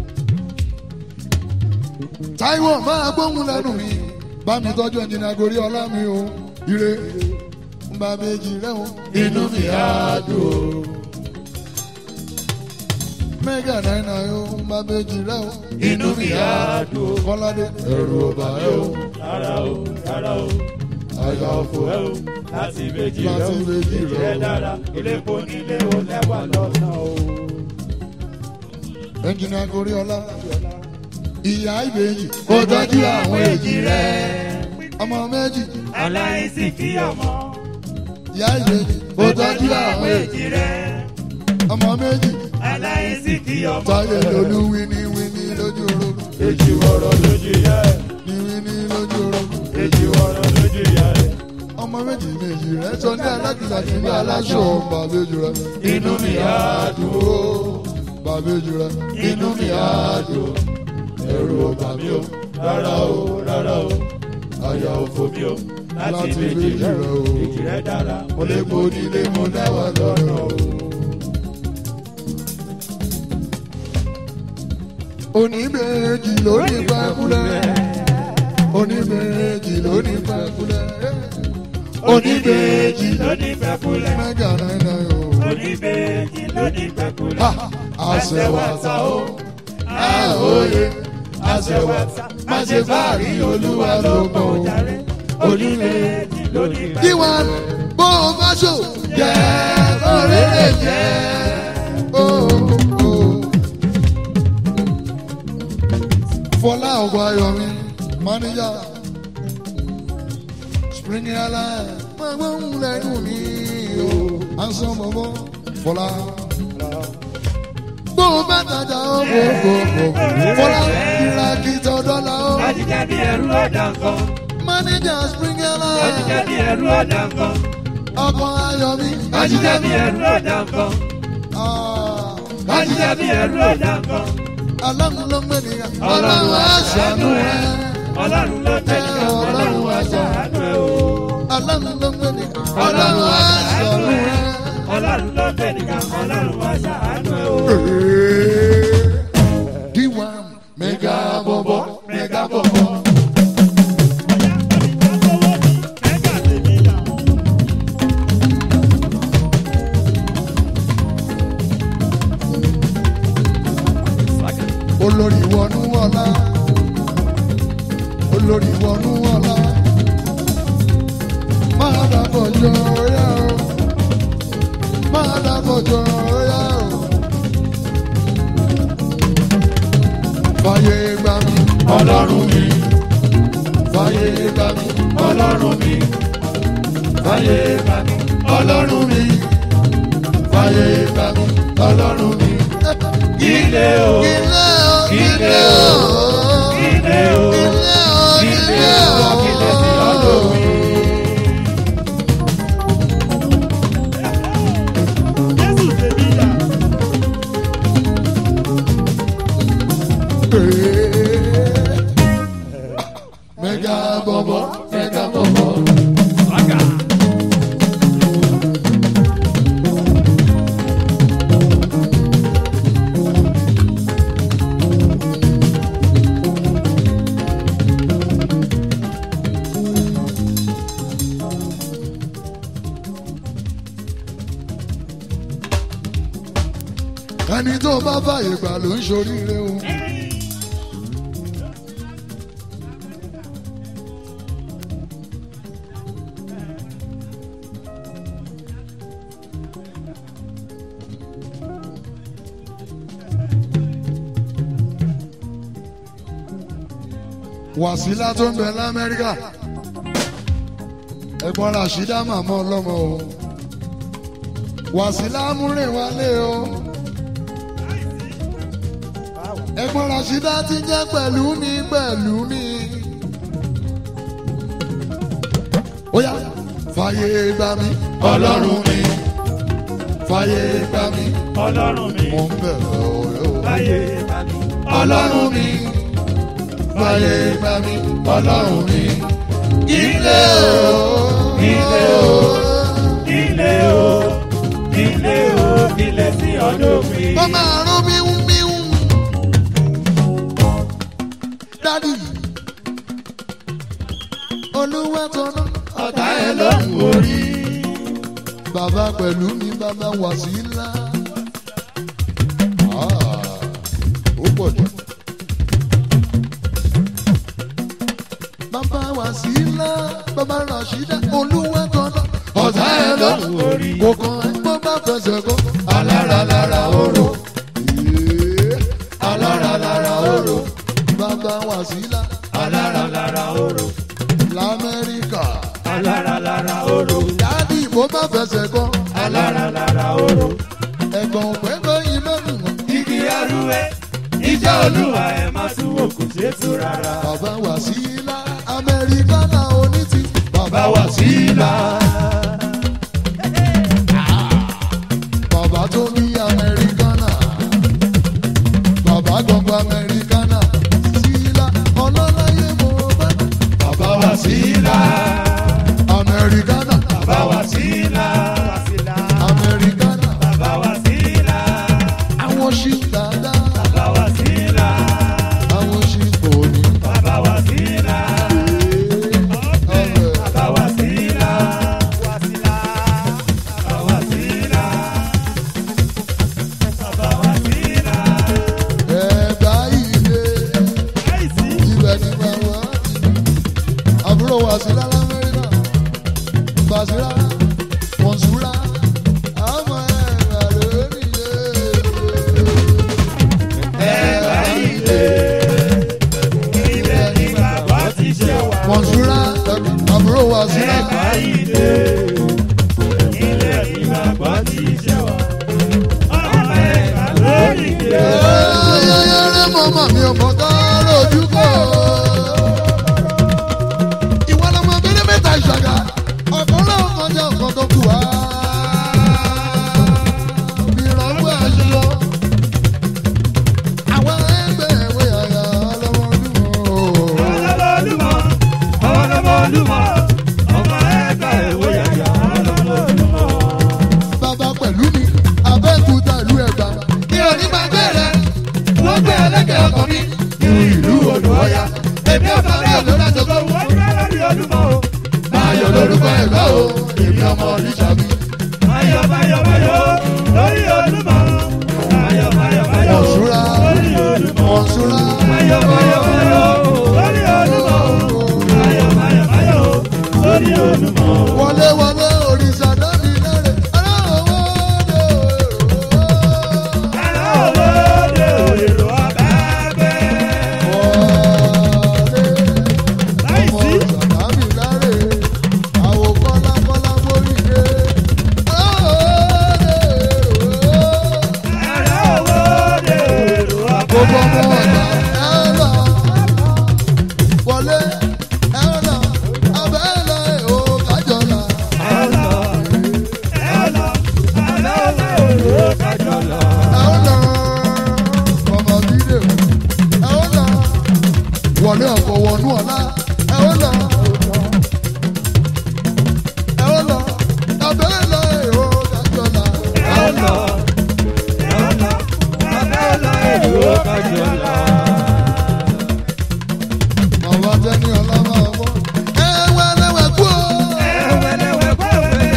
Táíwò máa gbóhùn lẹ́nu mi. Bá mi tọ́jú Engineer Gorí ọlá mi o. Ire. Ń bá méjì rẹ̀ o. inú mi á dùn ó. Mẹ́gà náírà o. Ń bá méjì rẹ̀ o. inú mi á dùn ó. Kọ́ládé. ẹ̀rù ọba ẹ o. rárá o rárá o. àyà òfò ẹ o. láti méjì rẹ Láti o. méjì èjì rẹ rẹ o. dára. iléepo nílé o lẹ́wà lọ́nà o. Engineer Gorí ọlá. Ìyá ìbejì. kó tọ́jú àwọn èjì rẹ. Ọmọ méjì. aláìsí kí ọmọ. Ìyá ìbejì. kó tọ́jú àwọn èjì rẹ. Ọmọ méjì. aláìsí kí ọmọ. Táyé lolú wíní wíní lójú orogún. èjì wọ̀rọ̀ lójú yẹ. Ní wíní lójú orogún. èjì wọ̀rọ̀ lójú yẹ. ọmọ méjì méjì rẹ sọ ní alákìlá kí ní aláṣọ bàbéjì rẹ. inú mi á dùn ó. ó bàbéjì rẹ. inú mi á dùn ó. ẹ̀rù ọba mi o. rárá o rárá o. àyà òfò mi o. láti Láti méjì méjì rẹ rẹ o. o. èjì rẹ dára. mo lè po nílé mo lẹ́wà lọ́nà o. oníbejì lóní pẹ́kúlẹ̀. oníbejì lóní pẹ́kúlẹ̀. oníbejì lóní pẹ́kúlẹ̀. mẹ́gà náírà o. oníbejì lóní pẹ́kúlẹ̀. Ha! àṣẹwàtà o. àhóye àṣẹwàtà má ṣe fàárí olúwa ló mọ̀ o. oníbejì lóní kí pẹ́kúlẹ̀. wọn bó o bá ṣò jẹ́ ọ̀rẹ́ lè jẹ́. Oh, oh. Fọlá ọ̀gbọ́n Ayọ̀mí, máníjà, Spring Airline, máa gbọ́ ń lẹ́nu mi o, à ń sọ bọ̀bọ̀ Fọlá. Bó o bá tajà ó bò bò bò, Fọlá ìràkìtà dọ́là ó. Ajíjẹ́ bí ẹrú ọ̀dà nǹkan. Máníjà Spring Ajíjẹ́ Airline, bí ẹrú ọ̀dà nǹkan. ọkọ̀ Ayọ̀mí, Ajíjẹ́ bí ẹrú ọ̀dà nǹkan. Ah, Ajíjẹ́ bí ẹrú ọ̀dà nǹkan. Ọlọ́run ló ń gbé nìyà, Ọlọ́run á ṣàánú rẹ̀. Ọlọ́run ló tẹ̀ ní ọlọ́run wá ṣàánú ẹ̀ o. Ọlọ́run ló ń gbé nìyà, Ọlọ́run á ṣàánú rẹ̀. Ọlọ́run ló tẹ̀ ní ọlọ́run wá ṣàánú ẹ̀ o. Diwa mega bobo mega bobo. Olórí wọnú ọlá. Olórí wọnú ọlá. Máa dàbọ̀ jọ yá o. Máa dàbọ̀ jọ yá o. Fàyè gbà mí. Ọlọ́run mi, Fàyè gbà mí. ọlọ́run mi, fàyè gbà mí. Ọlọ́run mi. Fàyè gbà mí. Ọlọ́run mi. Ilé o, Ilé o, Ilé ilé o, o. ilé o, Ilé o, ilé ilé o, ilé sí ọdún o. mi. Mega bobo, mega bobo. ẹni tó bá fàyè gbà ló ń ṣoríire o. wàsílà tó ń bẹ lamẹ́ríkà ẹ̀gbọ́n rasheeda màmá ọlọ́mọ o wàsílà múrin wálé o ẹ̀gbọ́n rasheeda ti jẹ́ pẹ̀lú mi pẹ̀lú mi. ó yá fàyè gbà mí Ọlọ́run mi, fàyè gbà mí ọlọ́run mi, mò ń bẹ̀rẹ̀ ọ̀rẹ́ o. fàyè gbà mí. ọlọ́run mi fàyè gbà mí ọlọ́run mi ilé o ilé o ilé o ilé o ilé sí ọdún mi. ó máa rún míhún míhún. dádì olúwa tọ́nà ọ̀tá ẹ̀ ló ń orí. bàbá pẹ̀lú mi bàbá wà sí ńlá. ó pọ̀ jù. bàbá wà sí ńlá bàbá rashida olúwa tọ́nà ọ̀tá ẹ̀ ló ń orí. kò kàn ẹ́ bó bá fẹsẹ̀ kó alára lára oró. Yéé, alára lára oró. bàbá wà sí ńlá alára lára oró. lamẹ́ríkà. alára lára oró. dádì bó bá fẹsẹ̀ kó alára lára oró. ẹ̀gbọ́n pẹ́ẹ́pẹ́ yìí mẹ́rin mọ́. igi arúgbó iṣẹ́ olúwa ẹ̀ máa tún wò kò ṣeé tú rárá. bàbá wà sí ńlá amẹ́ríkánà onítì. bá wà sí ilà. bàbá tó bí amẹ́ríkánà. bàbá gbọ̀ngbọ̀ amẹ́ríkánà. sílá ọlọ́láyé mo bá. bàbá wà sí ilà. amẹ́ríkánà. bàbá wà sí ilà. amẹ́ríkánà. bàbá wà sí ilà. àwọn ṣì dáadáa. bàbá wà sí ilà. àwọn ṣì kò ní. bàbá wà sí ilà. ọ̀rẹ́. bàbá wà sí ilà. bàbá wà sí ilà. bàbá wà sí ilà. ẹ̀bá ilé ibẹ̀ ni bàbá àbúrò wàsílà lamẹ́ríkà bàṣírà mọ̀nsúrà àmọ́ ẹ̀rọ lórí ilé. ẹ̀ka ilé. ilé ní bàbá ti ṣe wà. mọ̀nsúrà àbúrò wàsílà ẹ̀ka ilé. ilé ní bàbá ti ṣe wà. ọmọ ẹ̀ka lórí ilé. ẹ̀yẹ́yẹ́rẹ́ mọ́mọ́ mi ò mọ̀ ká lójú kọ́. ìwọ lọmọ abẹ́rẹ́ mẹ́ta ìṣàgà ọ̀kan náà kọjá ọ̀kan tó kù wá. ìrànwọ́ àṣìlọ. àwọn ẹgbẹ́ ìwé àyà ọlọ́mọdún. ọlọ́mọlúmọ ọlọ́mọlúmọ ọmọ ẹ̀ka ìwé yàyà ọlọ́mọlúmọ. bàbá pẹ̀lú mi abẹ́kúta ìlú ẹ̀gbá. mi ò ní máa bẹ̀rẹ̀ wọ́n gbé ẹlẹ́gẹ̀ẹ́ ọkọ̀ mi ní ìlú odò ọ̀yà. èmi ò bá bẹ́ẹ̀ ló dájọ́ tó wọ́n. wọ́n gbé lórí olúmọ o. Ayọ̀ lórúkọ ẹ̀gbá o, èmi ọmọ oníṣàbí. Máyọ̀ máyọ̀ máyọ̀ lórí olúmọ. Máyọ̀ máyọ̀ máyọ̀ Mọ̀nsúrà, lórí olúmọ. Mọ̀nsúrà. Máyọ̀ máyọ̀ máyọ̀ lórí olúmọ. Máyọ̀ máyọ̀ máyọ̀ lórí olúmọ. Wọlé wọlé òrìṣà dábì lẹ́rẹ̀. Aláwọ̀ dé Ẹ̀rọ òwòde èrò abẹ́gbẹ́. wọlé. Ọmọ Láìsí. òrìṣà dábì lẹ́rẹ̀. Àwọ̀ kọ́lá kọ́lá mórí dé. Aláwọ̀ dé Ẹ̀rọ òwòde èrò Gbogbo ọmọ abẹ́gbẹ́. ọ̀dà ẹ̀rọ. Wọlé ẹ̀rọ. Abẹ́lẹ̀ ò kájọ̀lá. Ẹ̀rọ ẹ̀rọ abẹ́gbẹ́ èrò kájọlọ. wọlé ọkọ wọnú ọlá ẹ ó lọ ẹ ó lọ abẹ́rẹ́ lọ èrò kájọlá Ẹ̀rọ ẹ̀rọ abẹ́gbẹ́ èrò kájọlọ. bàbá tẹni ọlá máa bọ ẹ wẹlẹwẹ kú o. Ẹ̀wẹ̀lẹ̀wẹ̀ pẹ̀wẹ̀.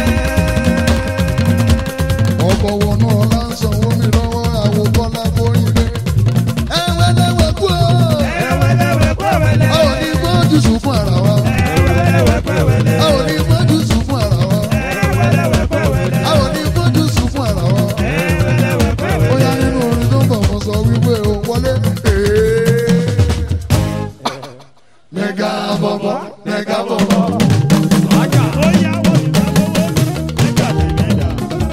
ọkọ wọnú ọlá ń sanwó mi lọ́wọ́ àwọn kọ́lá borí ilé ẹ wẹlẹwẹ kú o. Ẹ̀wẹ̀lẹ̀wẹ̀ pẹ̀wẹ̀lẹ̀. a ò ní gbọ́dọ̀ sùn fún ara wa Ẹ̀wẹ̀lẹ̀wẹ̀ pẹ̀wẹ̀lẹ̀. a ò ní gbọ́dọ̀ sùn fún ara wa Ẹ̀wẹ̀lẹ̀wẹ̀ pẹ̀wẹ̀lẹ̀. a ò ní gbọ́dọ̀ sùn fún ara wa. Ẹ̀wẹ̀lẹ̀wẹ̀ pẹ̀wẹ̀lẹ̀. bóyá nínú orin tó ń bọ̀ mo sọ wípé o wọlé. mẹ́gà bọ̀bọ̀ mẹ́gà bọ̀bọ̀. Ọjà ó yá wọ́n ti máa lówó. Nígbà tẹ̀lé dà.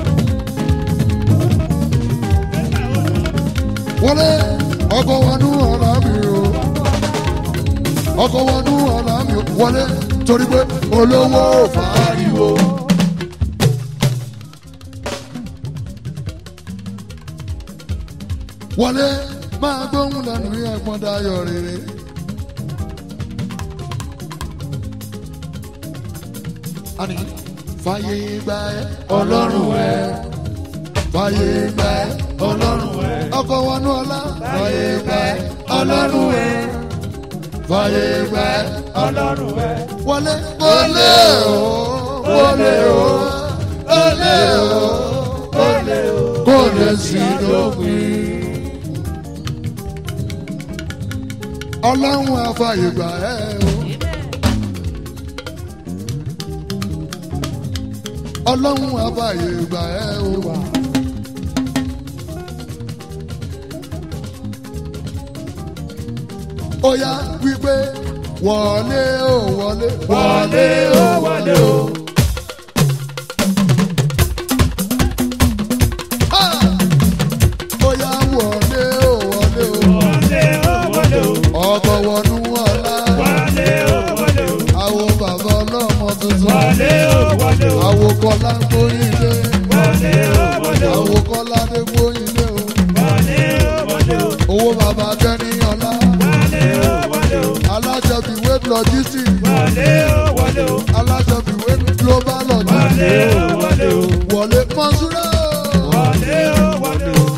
wọlé ọkọ̀ wọnú ọ̀la mi o. ọkọ̀ wọnú ọ̀la mi o. wọlé torí pé olówó fàáriwo. wọlé máa gbóhùn lẹ́nu ẹ̀gbọ́n dayọ̀ rere. àní fàyè gbà ẹ́ ọlọ́run ẹ̀ fàyè gbà ẹ́ ọlọ́run ẹ̀ ọkọ̀ wọnú ọlá fàyè gbà ẹ́ ọlọ́run ẹ̀ fàyè gbà ẹ́ ọlọ́run ẹ̀. wọlé wọlé o wọlé o wọlé o Olè o. kò lè sí lópin. ọlọ́run àfàyè gbà ẹ́ o. ọlọ́run àfàyè gbà ẹ́ o. ó yá wípé wọlé o wọlé Wọlé o, wọlé o. Ah! ó yá wọlé o wọlé o Wọlé o, wọlé o. ọkọ̀ wọnú ọ̀la Wọlé o, wọlé o. àwọn bàbá ọlọ́mọ tuntun Wọlé o, wọlé o. àwọn kọlá ń gbóyin lé Wọlé o, wọlé o. àwọn kọlá dé gbóyin lé o Wọlé o, wọlé o. owó bàbá kẹ́ni ọ̀la Wọlé o, wọlé o. alájọbí wait logistics Wọlé o, wọlé o. alájọbí wait global Wọlé logistics o, wọlé o. wọlé mọ́súrà. Wọlé o, wọlé o.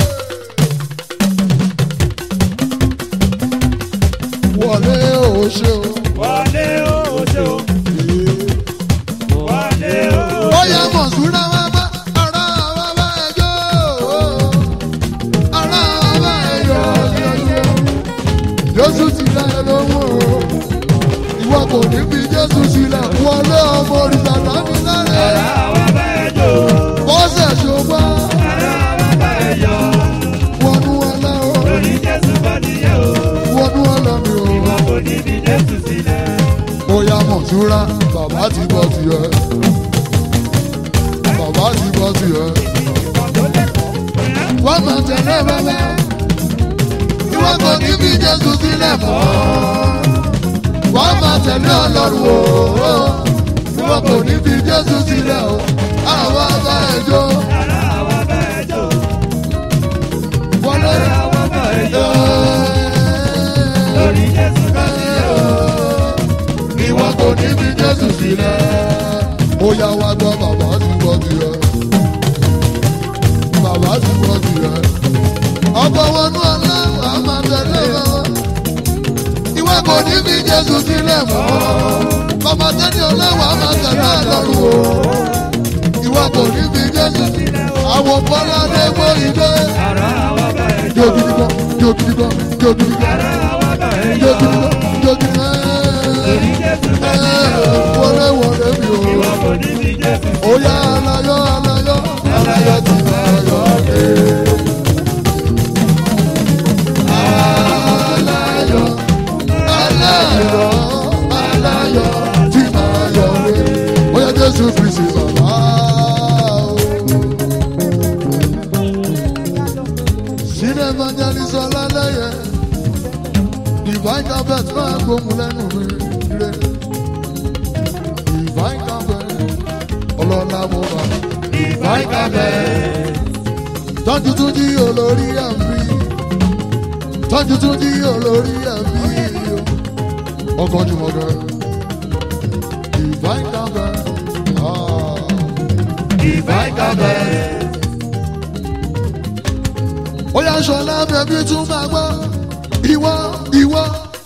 wọlé o ṣe o. Wọlé o, oṣó. Wọlé o. ó yẹ mọ̀súrà wá bá ara wá bá ẹjọ́ ara wá bá ẹjọ́ yọ̀yọ̀. Jésù ti dá ẹ lóhùn o. Ìwọ kò ní fi Jésù sílẹ̀ wọlé ọmọ òrìṣà tàbí lára. Ara wa bá ẹ jó. Bọ́sẹ̀ ṣùgbọ́n Ara wa bá ẹ yọ. wọnú ọlá o. Lórí Jésù bá nìyẹn o. Wọnú ọlá mi o. Ìwọ kò ní fi Jésù sílẹ̀. Ó yá mọ̀súrà bàbá ti bọ́ sí ẹ. Bàbá ti bọ́ sí ẹ. Wọ́n máa tẹ̀lé bàbá. Ìwọ kò ní fi Jésù sílẹ̀ mọ́. Wọ́n máa tẹ̀lé Ọlọ́run o. Ìwọ kò ní fi Jésù sílẹ̀ o. Àwọn ọba ẹjọ́ Ara wa bá ẹ jó. wọlé. Ara wa bá ẹ jó. Lórí Jésù bá nìyẹn o. Ìwọ kò ní fi Jésù sílẹ̀. Ó yá wá gbọ́ bàbá ti bọ́ sí ẹ. Bàbá ti bọ́ sí ẹ. Ọkọ̀ wọnú ọlá wàá máa tẹ̀lé wọn. Ìwọ kò ní fi Jésù sílẹ̀ mọ́. Bàbá tẹ́lẹ̀ ọlá wàá máa tẹ̀lé Ọlọ́run o. Ìwọ kò ní fi Jésù sílẹ̀. Àwọn bọ́lá dé gbó ìdè. Ara wa bá ẹ jó. Jó gidi gan, jó gidi gan, jó gidi gan, Ara wa bá ẹ jó yọ. gidi gan, jó gidi gan. Lórí Jésù bá nìyẹn o. Wọlé wọlé mi o. Ìwọ kò ní fi Jésù sílẹ̀. Oya alayọ alayọ alayọ ti máa yọ dé. Alayọ alayọ alayọ ti máa yọ dé. Oya Jésù Kristi bàbá o. Sílẹ̀ evangelist ọlálẹ́yẹ. Divine carpet máa gbóhùn lẹ́nu mi rẹ̀. Divine carpet ọlọ́lá mo bá. Divine carpet. Tọ́jú tún jí olórí ẹ̀mí. Tọ́jú tún jí olórí ẹ̀mí. Ọkọ̀ jùmọ̀ gan. Divine carpet. Ah. Divine carpet. Ó yá ṣọlá bẹ̀bí tún máa gbọ́. Ìwọ ìwọ.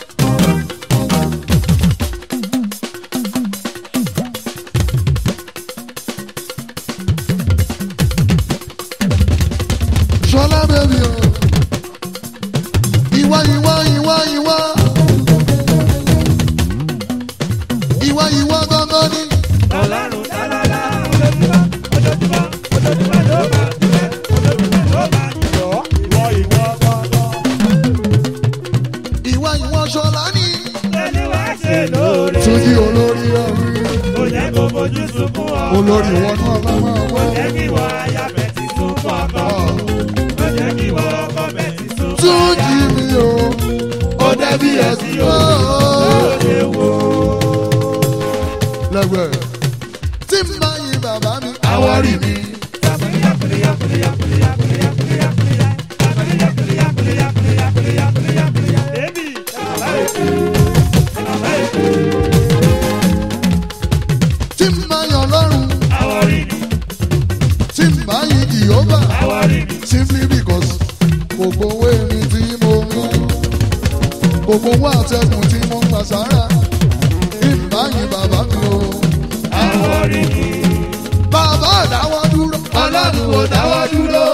Ṣọlá bẹ̀bí o. Ìwọ ìwọ ìwọ ìwọ. Ìwọ ìwọ gangan ni. Ọlọ́run dálálá ojoojúmọ́ ojoojúmọ́ ojoojúmọ́ ló máa dúpẹ́ ojoojúmọ́ ló máa yọ̀ ìwọ ìwọ gbọ́dọ̀. Ìwọ ìwọ ṣọlá ni. Olúwa ṣe lóore. Túnjí olórí ẹ̀rí. Kò jẹ́ kó fojú sunkún ọkọ. Olórí ìwọ náà lámà Kò wọ́. jẹ́ kí wọ́n aya bẹ̀tì sunkún ọkọ. Kò jẹ́ kí wọ́n ọkọ bẹ̀tì sunkún Túnjí mi o. Ó dẹ́bi ẹ̀sìn o. Lóde wo. lẹ́gbẹ̀. tí n bá yin bàbá mi. àwọ̀ rí mi. Baby, bàbá èkó. Bàbá èkó. tí n bá sára ìbáyìí bàbá mi o. àwọn oríkì bàbá ò dáwọ́ dúró ọlọ́run ò dáwọ́ dúró.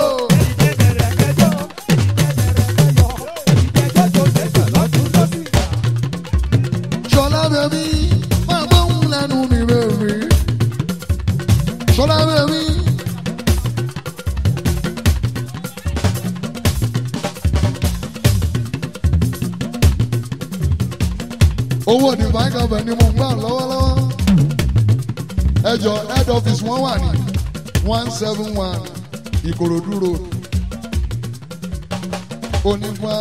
ṣọlá bẹ̀mí máa gbóhùn lẹ́nu mi bẹ̀mí. ṣọlá bẹ̀mí. owó ní báńkàbẹ̀ ni mo ń gbà lọ́wọ́lọ́wọ́. ẹjọ head office wọn wà ní one seven one ìkòròdú road onígbà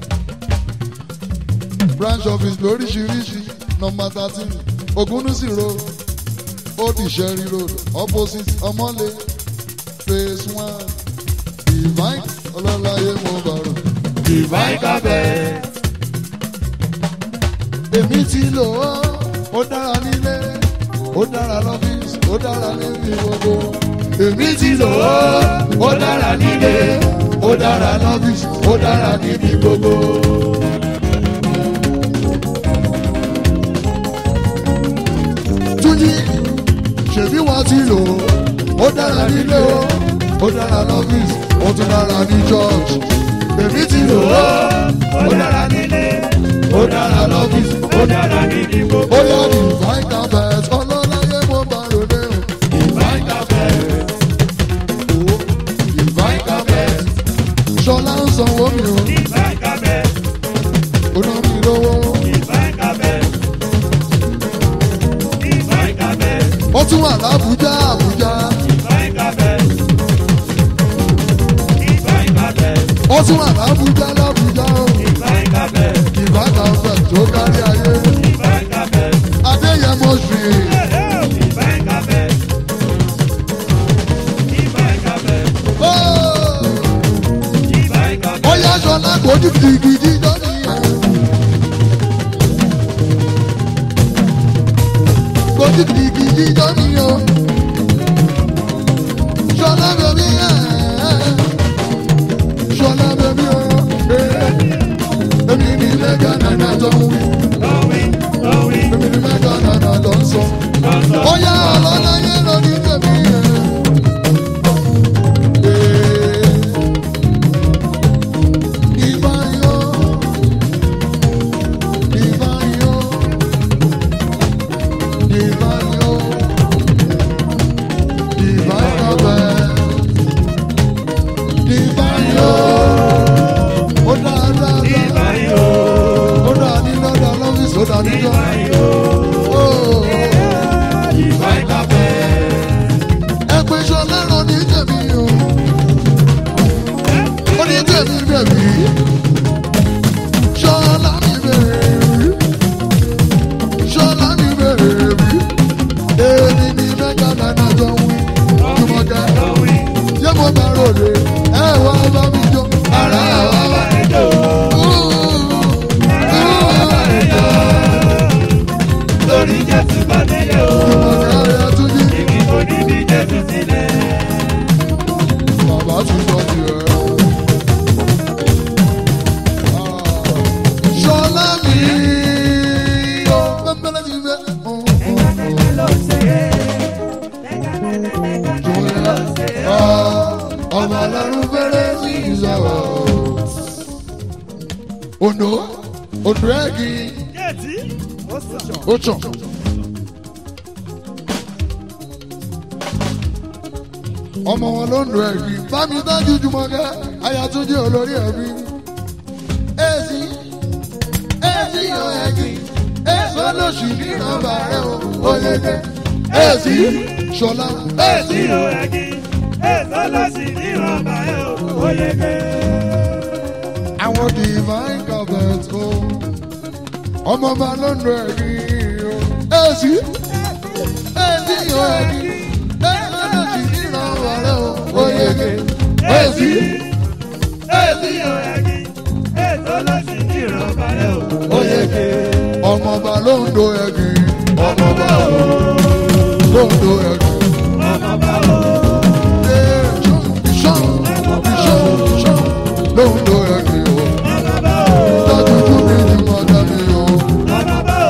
branch office lóríṣiríṣi number thirteen ogunnusi road old ìṣẹ́rí road opposite ọmọlé phase one divine ọlọ́láyé mo bàrò. divine carpet èmi ti lò ó ó dára nílé ó dára lọ́fíìsì ó dára níbi gbogbo. èmi ti lò ó ó dára nílé ó dára lọ́fíìsì ó dára níbi gbogbo. túnjí ṣèbí wọn ti lò ó ó dára nílé ó ó dára lọ́fíìsì ó tún dára ní church. èmi ti lò ó ó dára nílé ó dára lọ́fíìsì ó dára níbi gbogbo. ó yá divine carpet ọlọ́láyé mo bá ròde o. divine carpet Owó divine carpet ṣọlá ń sanwó mi o divine carpet ó ná mi lówó. divine carpet divine carpet ó tún wà lábújá àbújá divine carpet divine carpet ó tún wà lábújá lábújá o. divine carpet divine carpet tó kárí ayé divine carpet adéyẹmọ street divine carpet divine carpet ó divine carpet. ó yá ṣọlá kò ní gidigidi lónìí yẹn. kò ní gidigidi lónìí o. ṣọlá bẹ̀mí ẹ̀ ṣọlá bẹ̀mí o. èmi ní mẹ́gà nànà tó ń wí Going, going, èmi ní mẹ́gà nànà tó ń sọ. going, ó yá ọlọ́lá yẹn lónìí tẹ̀mí yẹn. Ìbáyọ̀, ìbáyọ̀, ìbáyọ̀, ìbáyọ̀ bẹ́ẹ̀. Ìbáyọ̀, ó dáadáa, Ibayo, ó dáa ní lọ́dọ̀ lọ́fíìsì, ó dáa níjọ́. Ibayo, Ó, divine carpet. ẹ pé Ṣọlá rán ní tèmi o. Ó ní tèmi bẹ̀bí. Ṣọlá mi bẹ̀rẹ̀. Ṣọlá mi bẹ̀rẹ̀ bí. Èmi ni mẹ́ta náírà jọ ń wí. Jùmọ̀kẹ́. Going, Yé mo bá ròde. Ẹ wá bá mi jó. Ara wa wá. Ibayo, lórí Jésù bá délé o. Jùmọ̀kẹ́ ayé túnjí. Igi kò ní bí Jésù sílẹ̀. Bàbá ti sọ tiẹ̀. Ṣọlá mi yóò pẹ́pẹ́lẹ́ ti fẹ́. Ọmọ ọlọ́run fẹ́rẹ́ sí ìṣàwọ̀. Ondo Ondo ẹ̀gì ó tàn. Ọmọ wọn ló ń lo ẹ̀gì. Bámi dájú Jùmọ̀kẹ́, Ayàtúndé olórí ẹ̀mí. Èsì èsì yọ ẹ̀gì. Èso lóṣù ní ìrànbà rẹ̀ o, ó yẹ kẹ́. Èsì Ṣọlá. Èsì o ẹ̀gì, èso lọ sí ní ìrọ̀bà ẹ̀ o, ó yege. àwọn divine carpet o ọmọ ọba ló ń lo ẹ̀rí o èsì èsì yóò ẹ̀rí èsì ló sì níran ọ̀rẹ́ o ó yege èsì Èsì o ẹ̀gì, èso lọ sí ní ìrọ̀bà ẹ̀ o, ó yege. ọmọ ọba ló ń lo ẹ̀rí ọmọ ọba o ló ń lo ẹ̀rí. Ọmọ bá o, Ìṣàn ìṣàn ìṣàn ló ń lo ẹ̀rí o ọmọ bá o, dájú tún ní ìmọ̀ dání o ọmọ bá o,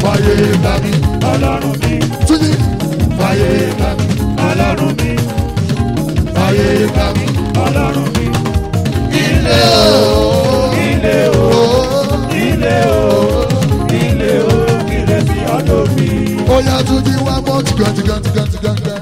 fàyè gbà mí. ọlọ́run mi Túnjí fàyè gbà mí ọlọ́run mi fàyè gbà mí. ọlọ́run mi Ilé o. ilé o ilé o ilé o ìrẹsì ọdún mi. Ó yá Túnjí wá mọ́ tìgàn tìgàn tìgàn tìgàn tìgàn.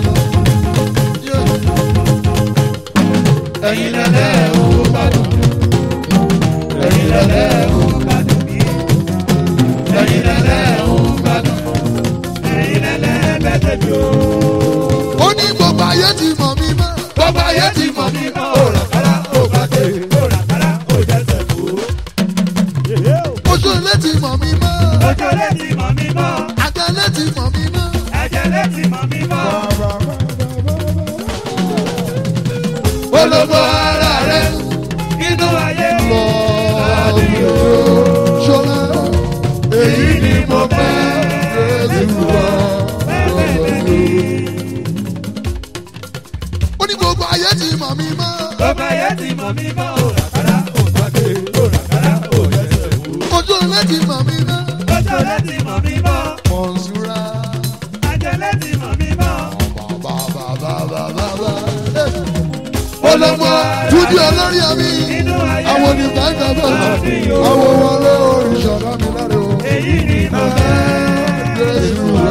ẹ̀yin lẹ́lẹ́ o gbádùn ẹ̀yin lẹ́lẹ́ o gbádùn mi ẹ̀yin lẹ́lẹ́ o gbádùn ẹ̀yin lẹ́lẹ́ bẹ́tẹ̀ mi o. Ó ní gbogbo ayé ti mọ̀ mí mọ́. Bọ́bá ayé ti mọ̀ mí mọ́ ò ràkàrà ò bàtẹ́ ò ràkàrà ò jẹ́sẹ̀ kú. Ojú ilé ti mọ̀ mí mọ́. Ọjọ́ lé ti mọ̀ mí mọ́, Àjẹlé ti mọ̀ mí mọ́. ẹ̀jẹ̀ lé ti mọ̀ mí mọ́. Ológo ara rẹ̀ Inú ayé lọ ṣọlá. Èyí ni mo fẹ́ Jésù wá. Ó ní gbogbo ayé ti mọ̀ mí mọ́. Bọ́bá ayé ti mọ̀ mí mọ́ ò ràkàrà ò bàtẹ́ ò ràkàrà ò jẹ́sẹ̀ kú. Ojú ilé ti mọ̀ mí mọ́. Ọjọ́ lé ti mọ̀ mí mọ́, Mọ̀nsúra. ẹ̀jẹ̀ lé ti mọ̀ mí mọ́. Bàbá bàbá bàbá bàbá. Ológo Túnjí olórí ẹ̀mí. Inú ayé Àwọn onígbà ń gbà bẹ́ẹ̀. Àwọn wọlé oríṣọ̀dá mi láre o. èyí ni mo fẹ́. Jésù wá.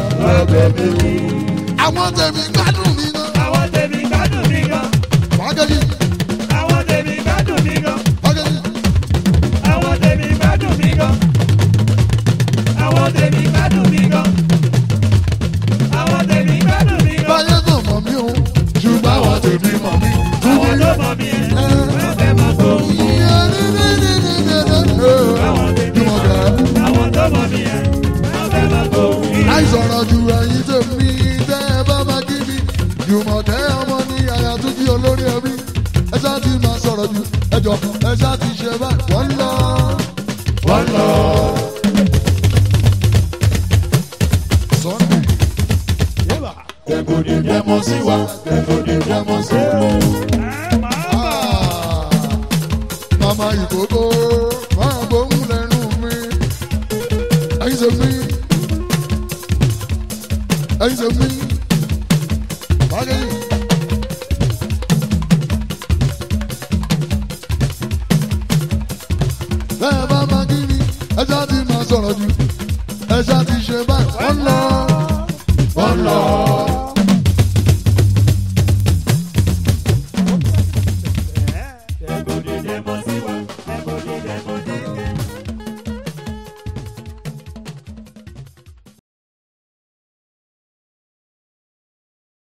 Àwọn tèmi gbádùn mi náà. Àwọn tèmi gbádùn mi gan, Wákẹ́jì. àwọn tèmi gbádùn mi gan. Wákẹ́jì. Àwọn tèmi gbádùn mi gan. Àwọn tèmi gbádùn mi gan. Àwọn tèmi gbádùn mi gan. Báyé kò mọ̀ mí o. Ṣùgbọ́n àwọn tèmi mọ̀ mí. Àwọn tó mọ̀ mí ẹ̀ wọ́n fẹ́ máa tó. Àwọn tèmi Jùmọ̀kẹ́. àwọn tó mọ̀ mí ẹ̀ wọ́n fẹ́ máa tó. Àìsọ̀rọ̀ ju ẹyin tèmi tẹ́ ẹ bá máa kí mi. Jùmọ̀kẹ́ ọmọ ní àyà tó kí olórí ẹbí. Ẹ ṣáà ti máa sọ̀rọ̀ jù. Ẹ jọ ẹ ṣáà ti ṣe báyìí. Wọ́n lọ. Wọ́n lọ. Sunday. Kẹ̀kọ́dé dẹ́mọ̀ sí wa. Kẹ̀kọ́dé dẹ́mọ̀ sí wa. Ah, Mama ìkókó máa gbóhùn lẹ́nu mi. Ẹyin ṣe mí. Ẹyin ṣe mí. Báyìí. Bẹ́ẹ̀ bá máa kí ni, ẹ ṣáà ti máa sọ̀rọ̀ jù. Ẹ ṣáà ti ṣe báyìí. Wọ́n lọ. Wọ́n lọ.